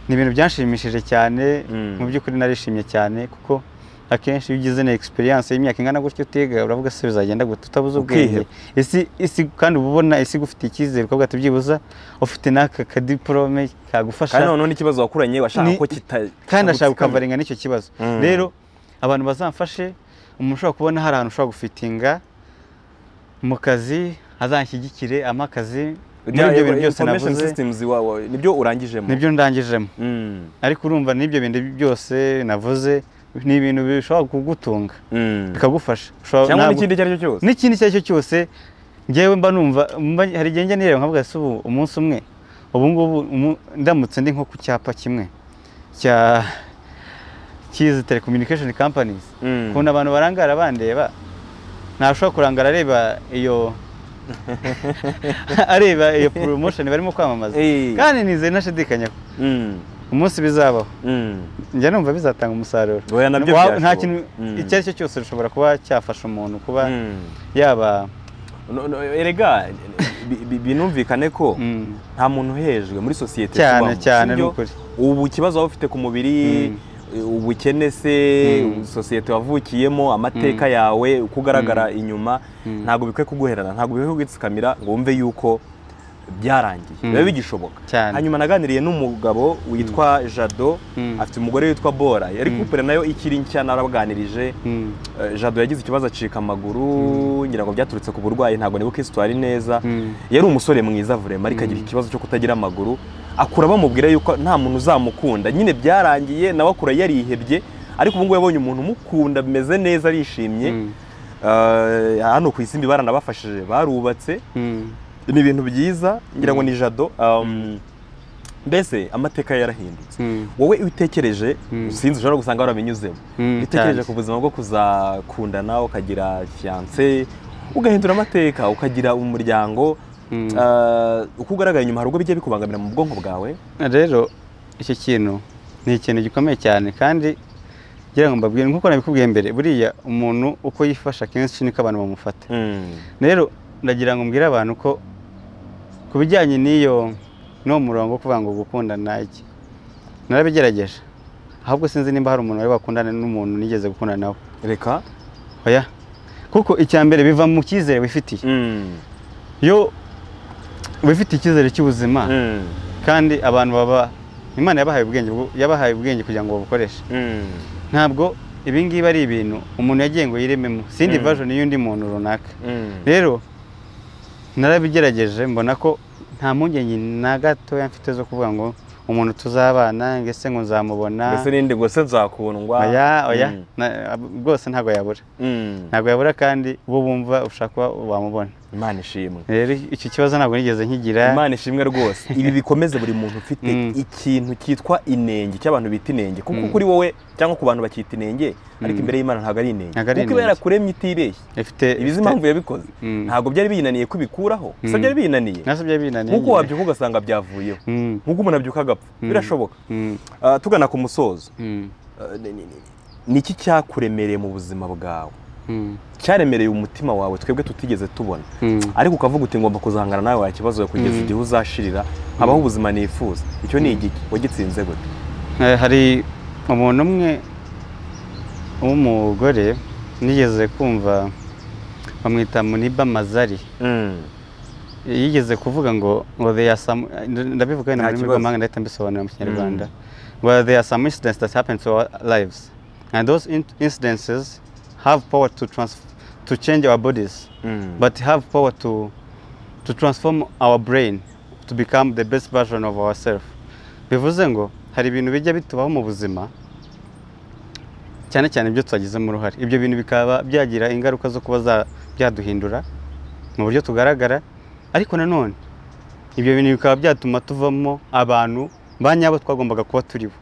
ni ibintu byanshimishije cyane Mm. mu by'ukuri narishimye cyane kuko akenshi iyo ugize na experience y'imyaka ingana gutyo utiga uravuga se bizagenda gute utabuze ubwenge Ukiheba. isi isi kandi uba ubona isi igufite icyizere ukavuga ati byibuza ufite n'aka kadiporome kagufasha kandi noneho n'ikibazo wakuranye washaka Ni- ko kita kandi ashaka gutsikama. gukavaringa n'icyo kibazo Mm. rero abantu bazamfashe umuntu ushobora kubona hari ahantu ushobora gufitinga mu kazi azanshyigikire ampa akazi muri Bya- ibyo bintu byose information navuze systems iwawe nibyo urangijemo nibyo ndangijemo Mm. ariko urumva n'ibyo bintu byose navuze ni ibintu bishobora kugutunga Mm. bikagufasha Ushobora- cyangwa ntabwo- n'ikindi icyo ari cyo cyose n'ikindi icyo ari cyo cyose ngewe mba numva mba- hari igihe njya nireba nkavuga ese ubu umunsi umwe ubu ngubu umu- ndamutse ndi nko ku cyapa kimwe cya cy'izi telecommunication companies Mm. ukuntu abantu barangara bandeba ntashobora kurangara areba iyo areba iyo promotion barimo kwamamaza Eh. kandi nizeye ntashidikanya ko Mm. umunsi bizabaho Mm. njya numva bizatanga umusaruro Oya, nabyo Wa- byashoboka. nta kintu Mm. icyo ari cyo cyose gishobora kuba cyafasha umuntu kuba Mm. yaba No- no, erega bi- bi- binumvikane ko mm, nta muntu uhejwe muri sosiyete Cyane, tubamo, cyane, sibyo? ni ukuri. ubu ikibazo waba ufite ku mubiri ubukene se Mm. sosiyete wavukiyemo amateka yawe uko ugaragara inyuma Mm. ntabwo bikwiye kuguherana ntabwo bikwiye kugutsikamira ngo wumve yuko byarangiye Mm. biba bigishoboka Cyane. hanyuma naganiriye n'umugabo witwa jado Mm. afite umugore witwa bora yari kupure nayo ikiri nshya narabaganirije mm, Eh, jado yagize ikibazo acika amaguru ngira ngo byaturutse ku burwayi ntabwo nibuka isitwari neza Mm. yari umusore mwiza vurema ariko agira ikibazo cyo kutagira amaguru akura bamubwira yuko nta muntu uzamukunda nyine byarangiye nawe akura yarihebye ariko ubu ngubu yabonye umuntu umukunda bimeze neza arishimye Mm. Eh, hano ku isimbi baranabafashije barubatse ni ibintu byiza ngira ngo ni jado Um, mbese amateka yarahindutse wowe utekereje Mm. sinzi ushobora gusanga warabinyuzemo Mm, utekereje cyane. ku buzima bwo kuzakundana ukagira fiyanse ugahindura amateka ukagira umuryango Mm. Ah, uko ugaragaye inyuma hari ubwo bijya bikubangamira mu bwonko bwawe rero icyo kintu ni ikintu gikomeye cyane kandi ngira ngo mbabwire nkuko nabikubwiye mbere buriya umuntu uko yifasha kenshi niko abantu bamufata rero ndagira ngo mbwire abantu ko ku bijyanye n'iyo n'uwo murongo wo kuvuga ngo gukundana iki narabigerageje ahubwo sinzi nimba hari umuntu wari wakundana n'umuntu nigeze gukundana nawe reka oya kuko icya mbere biva mu cyizere wifitiye iyo wifitiye icyizere cy'ubuzima kandi abantu baba imana yabahaye ubwenge bwo- yabahaye ubwenge kugira ngo babukoreshe ntabwo ibi ngibi ari ibintu umuntu yagiye ngo yirememo sindi Mm. version y'undi muntu runaka rero narabigerageje mbona ko nta mpungenge na gatoya mfite zo kuvuga ngo umuntu tuzabana ngo ese ngo nzamubona mbese n'indi ngo se nzakundwa oya oya Mm. na- ab- rwose ntabwo yabura Mm. ntabwo yabura kandi bo bumva ushaka kuba wamubona imana ishimwe rero icyo kibazo ntabwo nigeze nkigira imana ishimwe rwose ibi bikomeze buri muntu ufite Mm. ikintu cyitwa inenge cy'abantu bita inenge kuko Mm. kuri wowe cyangwa ku bantu bakita inenge ariko Mm. imbere y'imana ntabwo ari inenge Ntabwo ari kuko iba inenge. yarakuremye itibeshye ifite ibizi impamvu yabikoze Mm. ntabwo byari binaniye kubikuraho gusa Mm. byari binaniye nasabye binaniye nk'uko wabyuka ugasanga byavuyeho Mm, nk'uko umuntu abyuka agapfa Mm. birashoboka mm, Ah, tugana ku musozo mm, ah, ni- ni- ni- ni iki cyakuremereye mu buzima bwawe mm, cyaremereye umutima wawe twebwe tutigeze tubona mm. ariko ukavuga uti ngomba kuzahangana nawe wa kibazo kugeza Mm. igihe uzashirira habaho ubuzima nifuza icyo ni igiki wagitsinze gute Eh, hari umuntu umwe w'umugore nigeze kumva bamwita muniba mazari yigeze kuvuga ngo ngo they are some ndabivuga Nta wenda mu rurimi kibazo. rw'amahanga ndahita mbisobanura mu kinyarwanda ngo there are some incidents that happen to our lives and those in incidences have power to trans to change our bodies but have power to to transform our brain to become the best version of ourselves bivuze ngo hari ibintu bijya bitubaho mu buzima cyane cyane ibyo twagizemo uruhare ibyo bintu bikaba byagira ingaruka zo kuba za- byaduhindura mu buryo tugaragara ariko nanone ibyo bintu bikaba byatuma tuvamo abantu ba nyabo twagombaga kuba turibo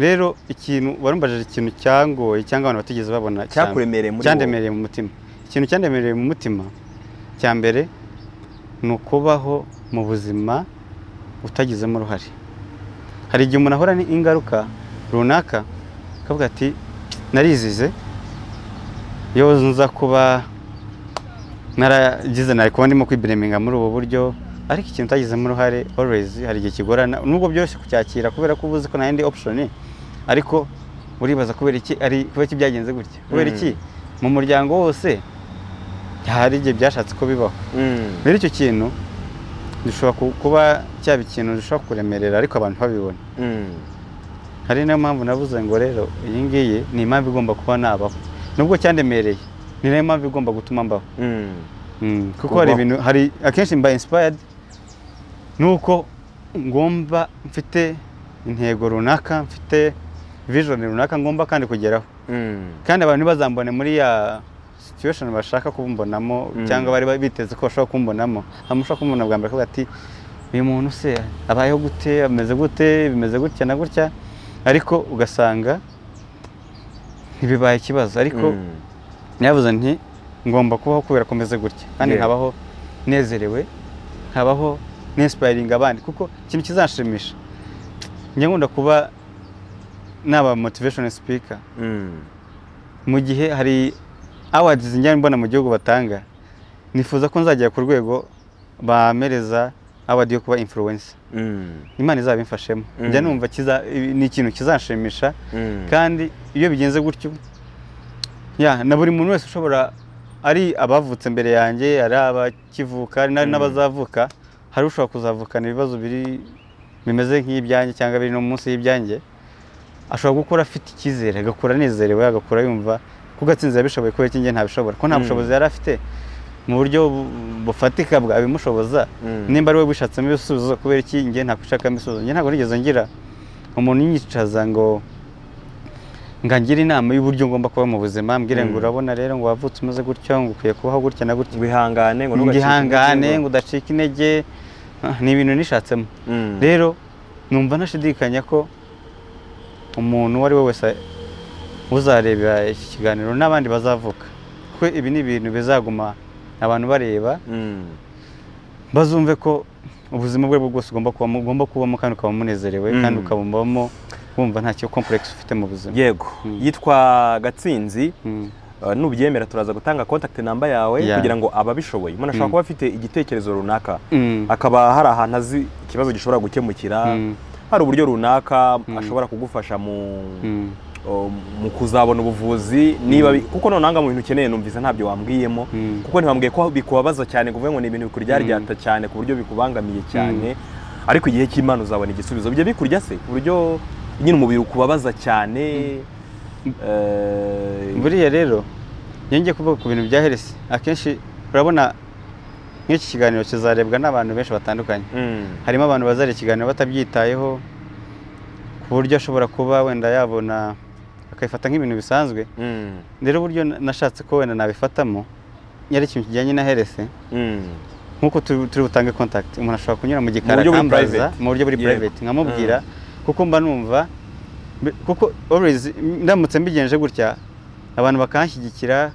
rero ikintu warumbajije ikintu cyangoye cyangwa abantu batigeze babona cyane. Cyakuremereye muri wowe. cyandemereye mu mutima ikintu cyandemereye mu mutima cya mbere ni ukubaho mu buzima utagizemo uruhare hari igihe umuntu ahura n'ingaruka runaka akavuga ati narizize iyo nza kuba naragize nari kuba ndimo kwibereminga muri ubu buryo ariko ikintu utagizemo uruhare always hari igihe kigorana nubwo byoroshye kucyakira kubera ko uba uzi ko nta yindi option ariko uribaza kubera iki ari kubera iki byagenze gutya kubera Mm. iki mu muryango wose hari igihe byashatse ko bibaho rero icyo kintu gishobora ku- kuba cyaba ikintu gishobora kuremerera ariko abantu babibona hari niyo mpamvu navuze ngo rero iyi ngiyi ni impamvu igomba kuba nabaho nubwo cyandemereye ni nayo mpamvu igomba gutuma mbaho Mm, kuko hari Kubaho. ibintu hari akenshi mba inspired nuko ngomba mfite intego runaka mfite vision runaka ngomba kandi kugeraho kandi abantu ntibazambone muri ya situation bashaka kumbonamo Mm. cyangwa bari biteze ko bashobwa kumbonamo hanyuma ushobora kumbona bwa mbere akavuga ati uyu muntu se abayeho gute ameze gute bimeze gutya na gutya ariko ugasanga ntibibaye ikibazo ariko ntiyavuze nti ngomba kubaho kubera ko meze gutya kandi Yeah. nkabaho nezerewe nkabaho ninsipayiringa abandi kuko ikintu kizanshimisha njya nkunda kuba naba motivation speaker mu gihe hari awards njya mbona mu gihugu batanga nifuza ko nzagera ku rwego bamereza award yo kuba influencer imana izabimfashemo Mm. njya numva kiza ni ikintu kizanshimisha kandi iyo bigenze gutyo ya na buri muntu wese ushobora ari abavutse mbere yanjye ari abakivuka ari na- Mm. n'abazavuka hari ushobora kuzavukana ibibazo biri bimeze nk'ibyanjye cyangwa biri no munsi y'ibyanjye ashobora gukora afite icyizere agakura anezerewe agakura yumva ko gatsinzi yabishoboye kubera iki njye ntabishobora ko nta Mm. bushobozi yari afite mu buryo bu- bufatika bwabimushoboza nimba ari we wishakamo ibisubizo kubera iki njye ntakwishakamo ibisubizo njye ntabwo nigeze ngira umuntu unyicaza ngo ngangira inama y'uburyo ngomba kuba mu buzima mbwire ngo Mm. urabona rero ngo wavutse umeze gutyo ngo ukwiye kubaho gutya na gutya ngo ihangane ngo ngo ntugacike ihangane intege, ngo udacika intege Ah, ni ibintu nishatsemo Mm. rero numva ntashidikanya ko umuntu uwo ari we wese uzareba iki kiganiro n'abandi bazavuka kuko ibi ni ibintu bizaguma abantu bareba Mm. bazumve ko ubuzima bwe bwo bwose ugomba kubamo ugomba kubamo kandi ukaba munezerewe Mm. kandi ukabamo wumva nta cyo complex ufite mu buzima yego Mm. yitwa gatsinzi Mm. Uh, nubyemera turaza gutanga contact namba yawe Yeah. kugira ngo ababishoboye umuntu ashobora Mm. kuba afite igitekerezo runaka Mm. akaba hari ahantu azi ikibazo gishobora gukemukira Mm. hari uburyo runaka Mm. ashobora kugufasha mu Mm. uh, mu kuzabona ubuvuzi niba bi- kuko nonanga mu bintu ukeneye numvise ntabyo wambwiyemo Mm. kuko ntibambwiye ko bikubabaza cyane kuvuga ngo ni ibintu bikuryaryaata cyane ku buryo bikubangamiye cyane ariko igihe cy'imana uzabona igisubizo bijya bikurya se ku buryo nyine umubiri ukubabaza cyane eh, buriya rero yongeye kuvuga ku bintu bya heresi akenshi urabona nk'iki kiganiro kizarebwa n'abantu benshi batandukanye Mm. harimo abantu bazareba ikiganiro batabyitayeho ku buryo ashobora kuba wenda yabona akabifata nk'ibintu bisanzwe Mm. rero uburyo na- nashatse ko wenda nabifatamo yari ikintu kijyanye na heresi Mm. nk'uko turi turi butange contact umuntu ashobora kunyura mu Mu gikara buryo buri akambaza private. mu buryo buri Yego. private nkamubwira kuko mba numva mbe- kuko always ndamutse mbigenje gutya abantu bakanshyigikira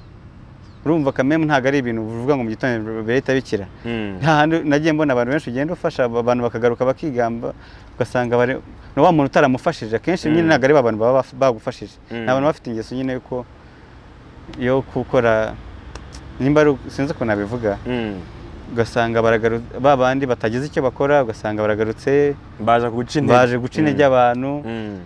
urumva kamemu ntabwo ari ibintu uvuga ngo mu gitondo birahita bikira Mm. nta handi nagiye mbona abantu benshi ugenda ufasha abantu bakagaruka bakigamba ugasanga bari ni wa muntu utaramufashije akenshi nyine Mm. ntabwo ari ba bantu baba baf- bagufashije Mm. ni abantu bafite ingeso nyine yuko yo gukora nimba ari sinzi ukuntu nabivuga Mm. ugasanga baragaru- ba bandi batagize icyo bakora ugasanga baragarutse baje guca intege baje guca intege Mm. abantu Mm.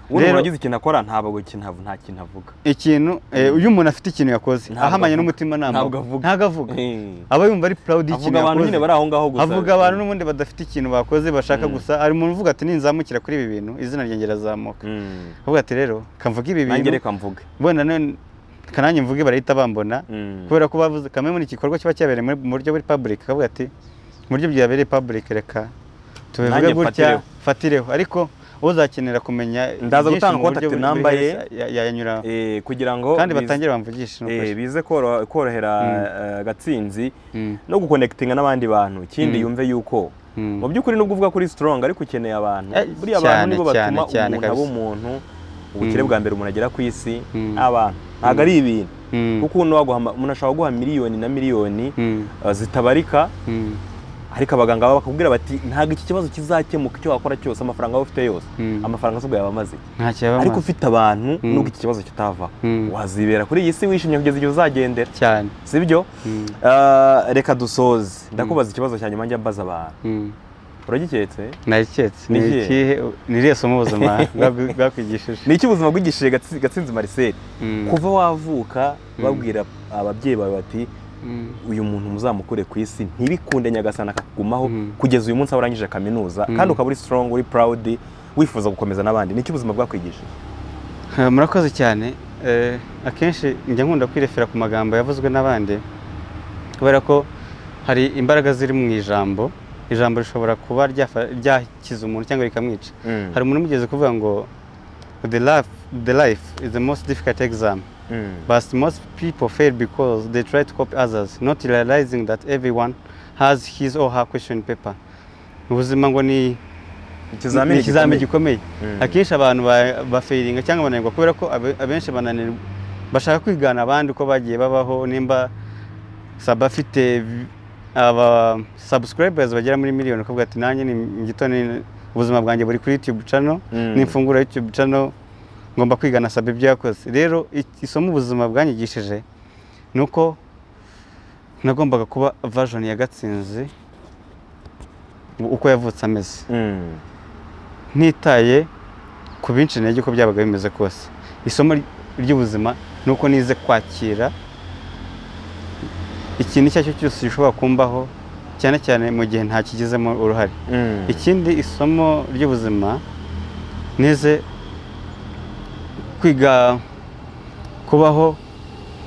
ubundi Rero- umuntu agize ikintu akora ntabwo kintu nta kintu avuga ikintu eh, iyo umuntu afite ikintu yakoze Ntabwo ahamanye avuga. n'umutima nama Ntabwo avuga. ntabwo avuga Eh. aba yumva ari proud avuga y'ikintu abantu nyine bari aho ngaho gusa avuga abantu n'ubundi badafite ikintu bakoze bashaka Mm. gusa hari umuntu uvuga ati ninzamukira kuri ibi bintu izina ryanjye rirazamuka Mm. avuga ati rero kamvuga ibi nanjye bintu reka mvuge wenda none kananjye mvuge barahita bambona Mm. kubera ko bavuze kamwe muri igikorwa kiba cyabereye muri- mu buryo buri public kavuga ati mu buryo byabereye public reka tubivuge Nanjye gutya mfatireho." fatireho ariko uzakenera kumenya Ndaza byinshi gutanga mu buryo contact buri- number buri ye. wese ya- ya- yanyuraho Eh, kugira ngo kandi bize- batangire bamvugishe nuko eh, se. bize koro- korohera eh, gatsinzi Mm, no gukonekitinga n'abandi bantu ikindi Mm. yumve yuko mm. mu by'ukuri nubwo uvuga kuri strong ariko ukeneye abantu Eh, buriya abantu cyane, nibo cyane, batuma cyane umuntu aba kabisa. umuntu ubukire Mm. bwa mbere umuntu agera ku isi Mm. ni abantu ntabwo ari ibintu Mm, kuko uno waguha ama- umuntu ashobora guha miliyoni na miliyoni mm, uh, zitabarika mm, ariko abaganga baba bakakubwira bati ntabwo iki kibazo kizakemuka icyo wakora cyose amafaranga wowe ufite yose Mm. amafaranga asigaye yaba amaze iki? nta kiyabamaza. ariko ufite abantu Mm. nubwo iki kibazo kitavaho Mm. wazibera kuri iyi si wishimye kugeza igihe uzagendera cyane sibyo Mm. Uh, reka dusoze ndakubaza ikibazo cya nyuma njya mbaza abantu Mm. uragiketse nayiketse Ni ni ikihe? ikihe ni iriya somo ubuzima bwaku- bwakwigishije ni iki ubuzima bwigishije Gatsi- gatsinzi marcel Mm. kuva wavuka babwira ababyeyi bawe bati Mm. uyu muntu muzamukure ku isi ntibikunde nyagasana akakugumaho Mm. kugeza uyu munsi aho urangije kaminuza Mm. kandi ukaba uri strong uri proud wifuza gukomeza n'abandi ni iki ubuzima bwakwigishije Eh, murakoze cyane Eh, akenshi njya nkunda kwirefera ku magambo yavuzwe n'abandi kubera ko hari imbaraga ziri mu ijambo ijambo rishobora kuba ryafa- ryakiza umuntu cyangwa rikamwica Mm. hari umuntu umugeze kuvuga ngo the life, the life is the most difficult exam Mm. but most people fail because they try to copy others not realizing that everyone has his or her question paper ubuzima ngo ni ni ikizamini ikizamini gikomeye. gikomeye Mm. akenshi abantu ba- bafeiringa cyangwa bananirwa kubera ko abe- abenshi bananirwa bashaka kwigana abandi uko bagiye babaho nimba saba afite vi- aba subscribers bagera muri miliyoni ukavuga ati nanjye ni mu gitondo ni- ubuzima bwanjye buri kuri YouTube channel Mm. n'imfungura YouTube channel ngomba kwigana saba ibyo yakoze rero iki- isomo ubuzima bwanyigishije ni uko nagombaga kuba version ya Gatsinzi uko yavutse ameze Mm. ntitaye ku binshi intege uko byabaga bimeze kose isomo ry- ry'ubuzima ni uko nize kwakira ikintu icyo ari cyo cyose gishobora kumbaho cyane cyane mu gihe ntakigizemo uruhare Mm. ikindi isomo ry'ubuzima nize kwiga kubaho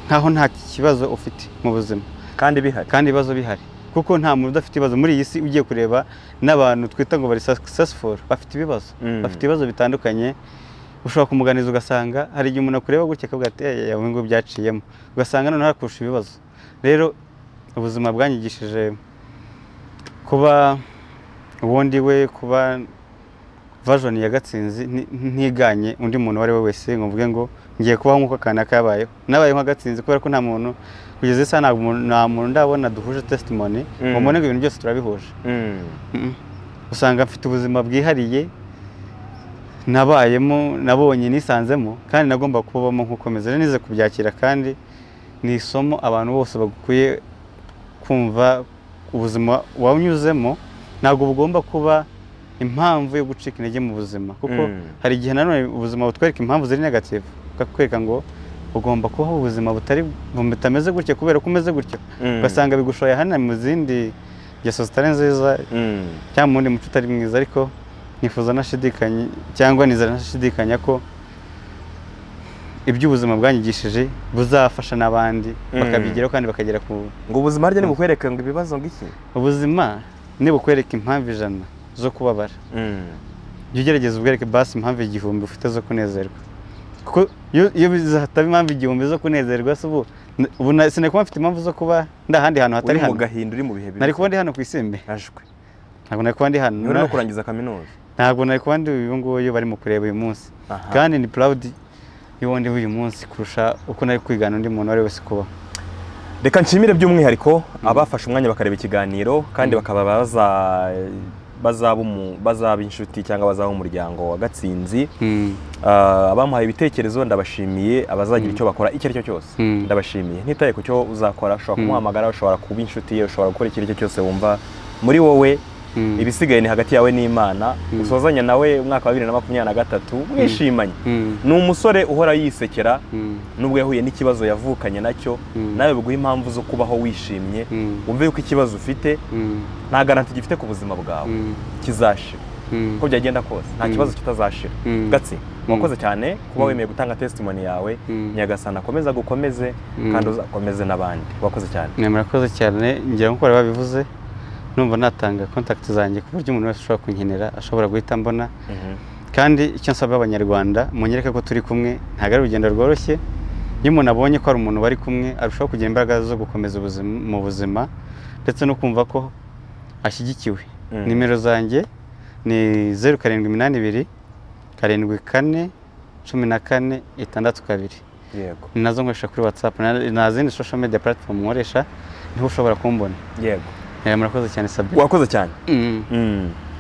nkaho nta kibazo ufite mu buzima kandi bihari kandi ibibazo bihari kuko nta muntu udafite ibibazo muri iyi si ugiye kureba n'abantu twita ngo bari successful bafite ibibazo Mm. bafite ibibazo bitandukanye ushobora kumuganiza ugasanga hari igihe umuntu akureba gutya akavuga ati eee ubu ngubu byaciyemo ugasanga noneho hakurusha ibibazo rero ubuzima bwanyigishije kuba ubundi we kuba vajoni ya gatsinzi nti- ntiganye undi muntu uwo ari we wese ngo mvuge ngo ngiye kubaho nk'uko kanaka yabayeho nabaye nka gatsinzi kubera ko nta muntu kugeza isaha ntabwo umuntu- nta muntu ndabona duhuje tesitimoni ngo Mm. mbone ngo ibintu byose turabihuje Mm. usanga mfite ubuzima bwihariye nabayemo nabonye nisanzemo kandi nagomba kubamo nk'ukomeza rero nize kubyakira kandi ni isomo abantu bose bagakwiye kumva ubuzima wanyuzemo ntabwo bugomba kuba impamvu yo gucika intege mu buzima kuko Mm. hari igihe nanone ubuzima butwereka impamvu ziri negativu bukakwereka ngo ugomba kubaho ubuzima butari butameze gutya kubera ko umeze gutya Mm. ugasanga bigushoye hano mu zindi ngeso zitari nziza cyangwa mu wundi muco utari mwiza ariko nifuza nashidikanya cyangwa nizera nashidikanya ko iby'ubuzima bwanyigishije buzafasha n'abandi Mm. bakabigeraho kandi bakagera ku ngo ubuzima harya ntibukwereke ngo ibibazo ngiki ubuzima nibukwereka impamvu ijana zo kubabara jya ugerageza ubwereke basi impamvu igihumbi ufite zo kunezerwa kuko iyo- iyo bizataba impamvu igihumbi zo kunezerwa se ubu ubu na- sinari mfite impamvu zo kuba ndi ahandi hantu hatari uri mu hano gahinda uri mu bihe bibi nari kuba ndi hano ku isimbi ajwe ntabwo nari kuba ndi hano ni no kurangiza kaminuza ntabwo nari kuba ndi uyu nguyu barimo kureba uyu munsi Aha. kandi ni purawudi y'uwo ndi uyu munsi kurusha uko nari kwigana undi muntu uwo ari we wese kubaho reka nshimire by'umwihariko abafashe umwanya bakareba ikiganiro kandi bakaba baza- bazaba umu- bazaba inshuti cyangwa bazaba umuryango wa gatsinzi Ah, abamuhaye ibitekerezo ndabashimiye abazagira icyo bakora icyo ari cyo cyose Mm. ndabashimiye ntitaye ku cyo uzakora ushobora kumuhamagara ushobora kuba inshuti ye ushobora gukora icyo ari cyo cyose wumva muri wowe Mm. ibisigaye ni hagati yawe n'imana usozanya nawe umwaka wa bibiri na makumyabiri na gatatu mwishimanye Mm. ni umusore uhora yisekera Mm. nubwo yahuye n'ikibazo yavukanye nacyo nawe biguha impamvu zo kubaho wishimye Mm. wumve yuko ikibazo ufite nta garanti gifite ku buzima bwawe kizashira uko byagenda kose nta kibazo kitazashira Mm. gatsi murakoze cyane kuba wemeye gutanga testimoni yawe Mm. nyagasana akomeze agukomeze kandi uzakomeze n'abandi wakoze cyane ni murakoze cyane ngira ngo kubera babivuze numva natanga kontakiti zanjye ku buryo umuntu wese ushobora kunkenera ashobora guhita mbona Mhm. kandi icyo nsaba abanyarwanda munyereke ko turi kumwe ntabwo ari urugendo rworoshye iyo umuntu abonye ko hari umuntu bari kumwe arushaho kugira imbaraga zo gukomeza ubuzima mu buzima ndetse no kumva ko ashyigikiwe Mm. nimero zanjye ni zeru karindwi iminani ibiri karindwi kane cumi na kane itandatu kabiri yego ni nazo nkoresha kuri watsapu nta zindi social media platform nkoresha niho ushobora kumbona yego Eh, murakoze cyane sabine wakoze cyane Mm. Mm.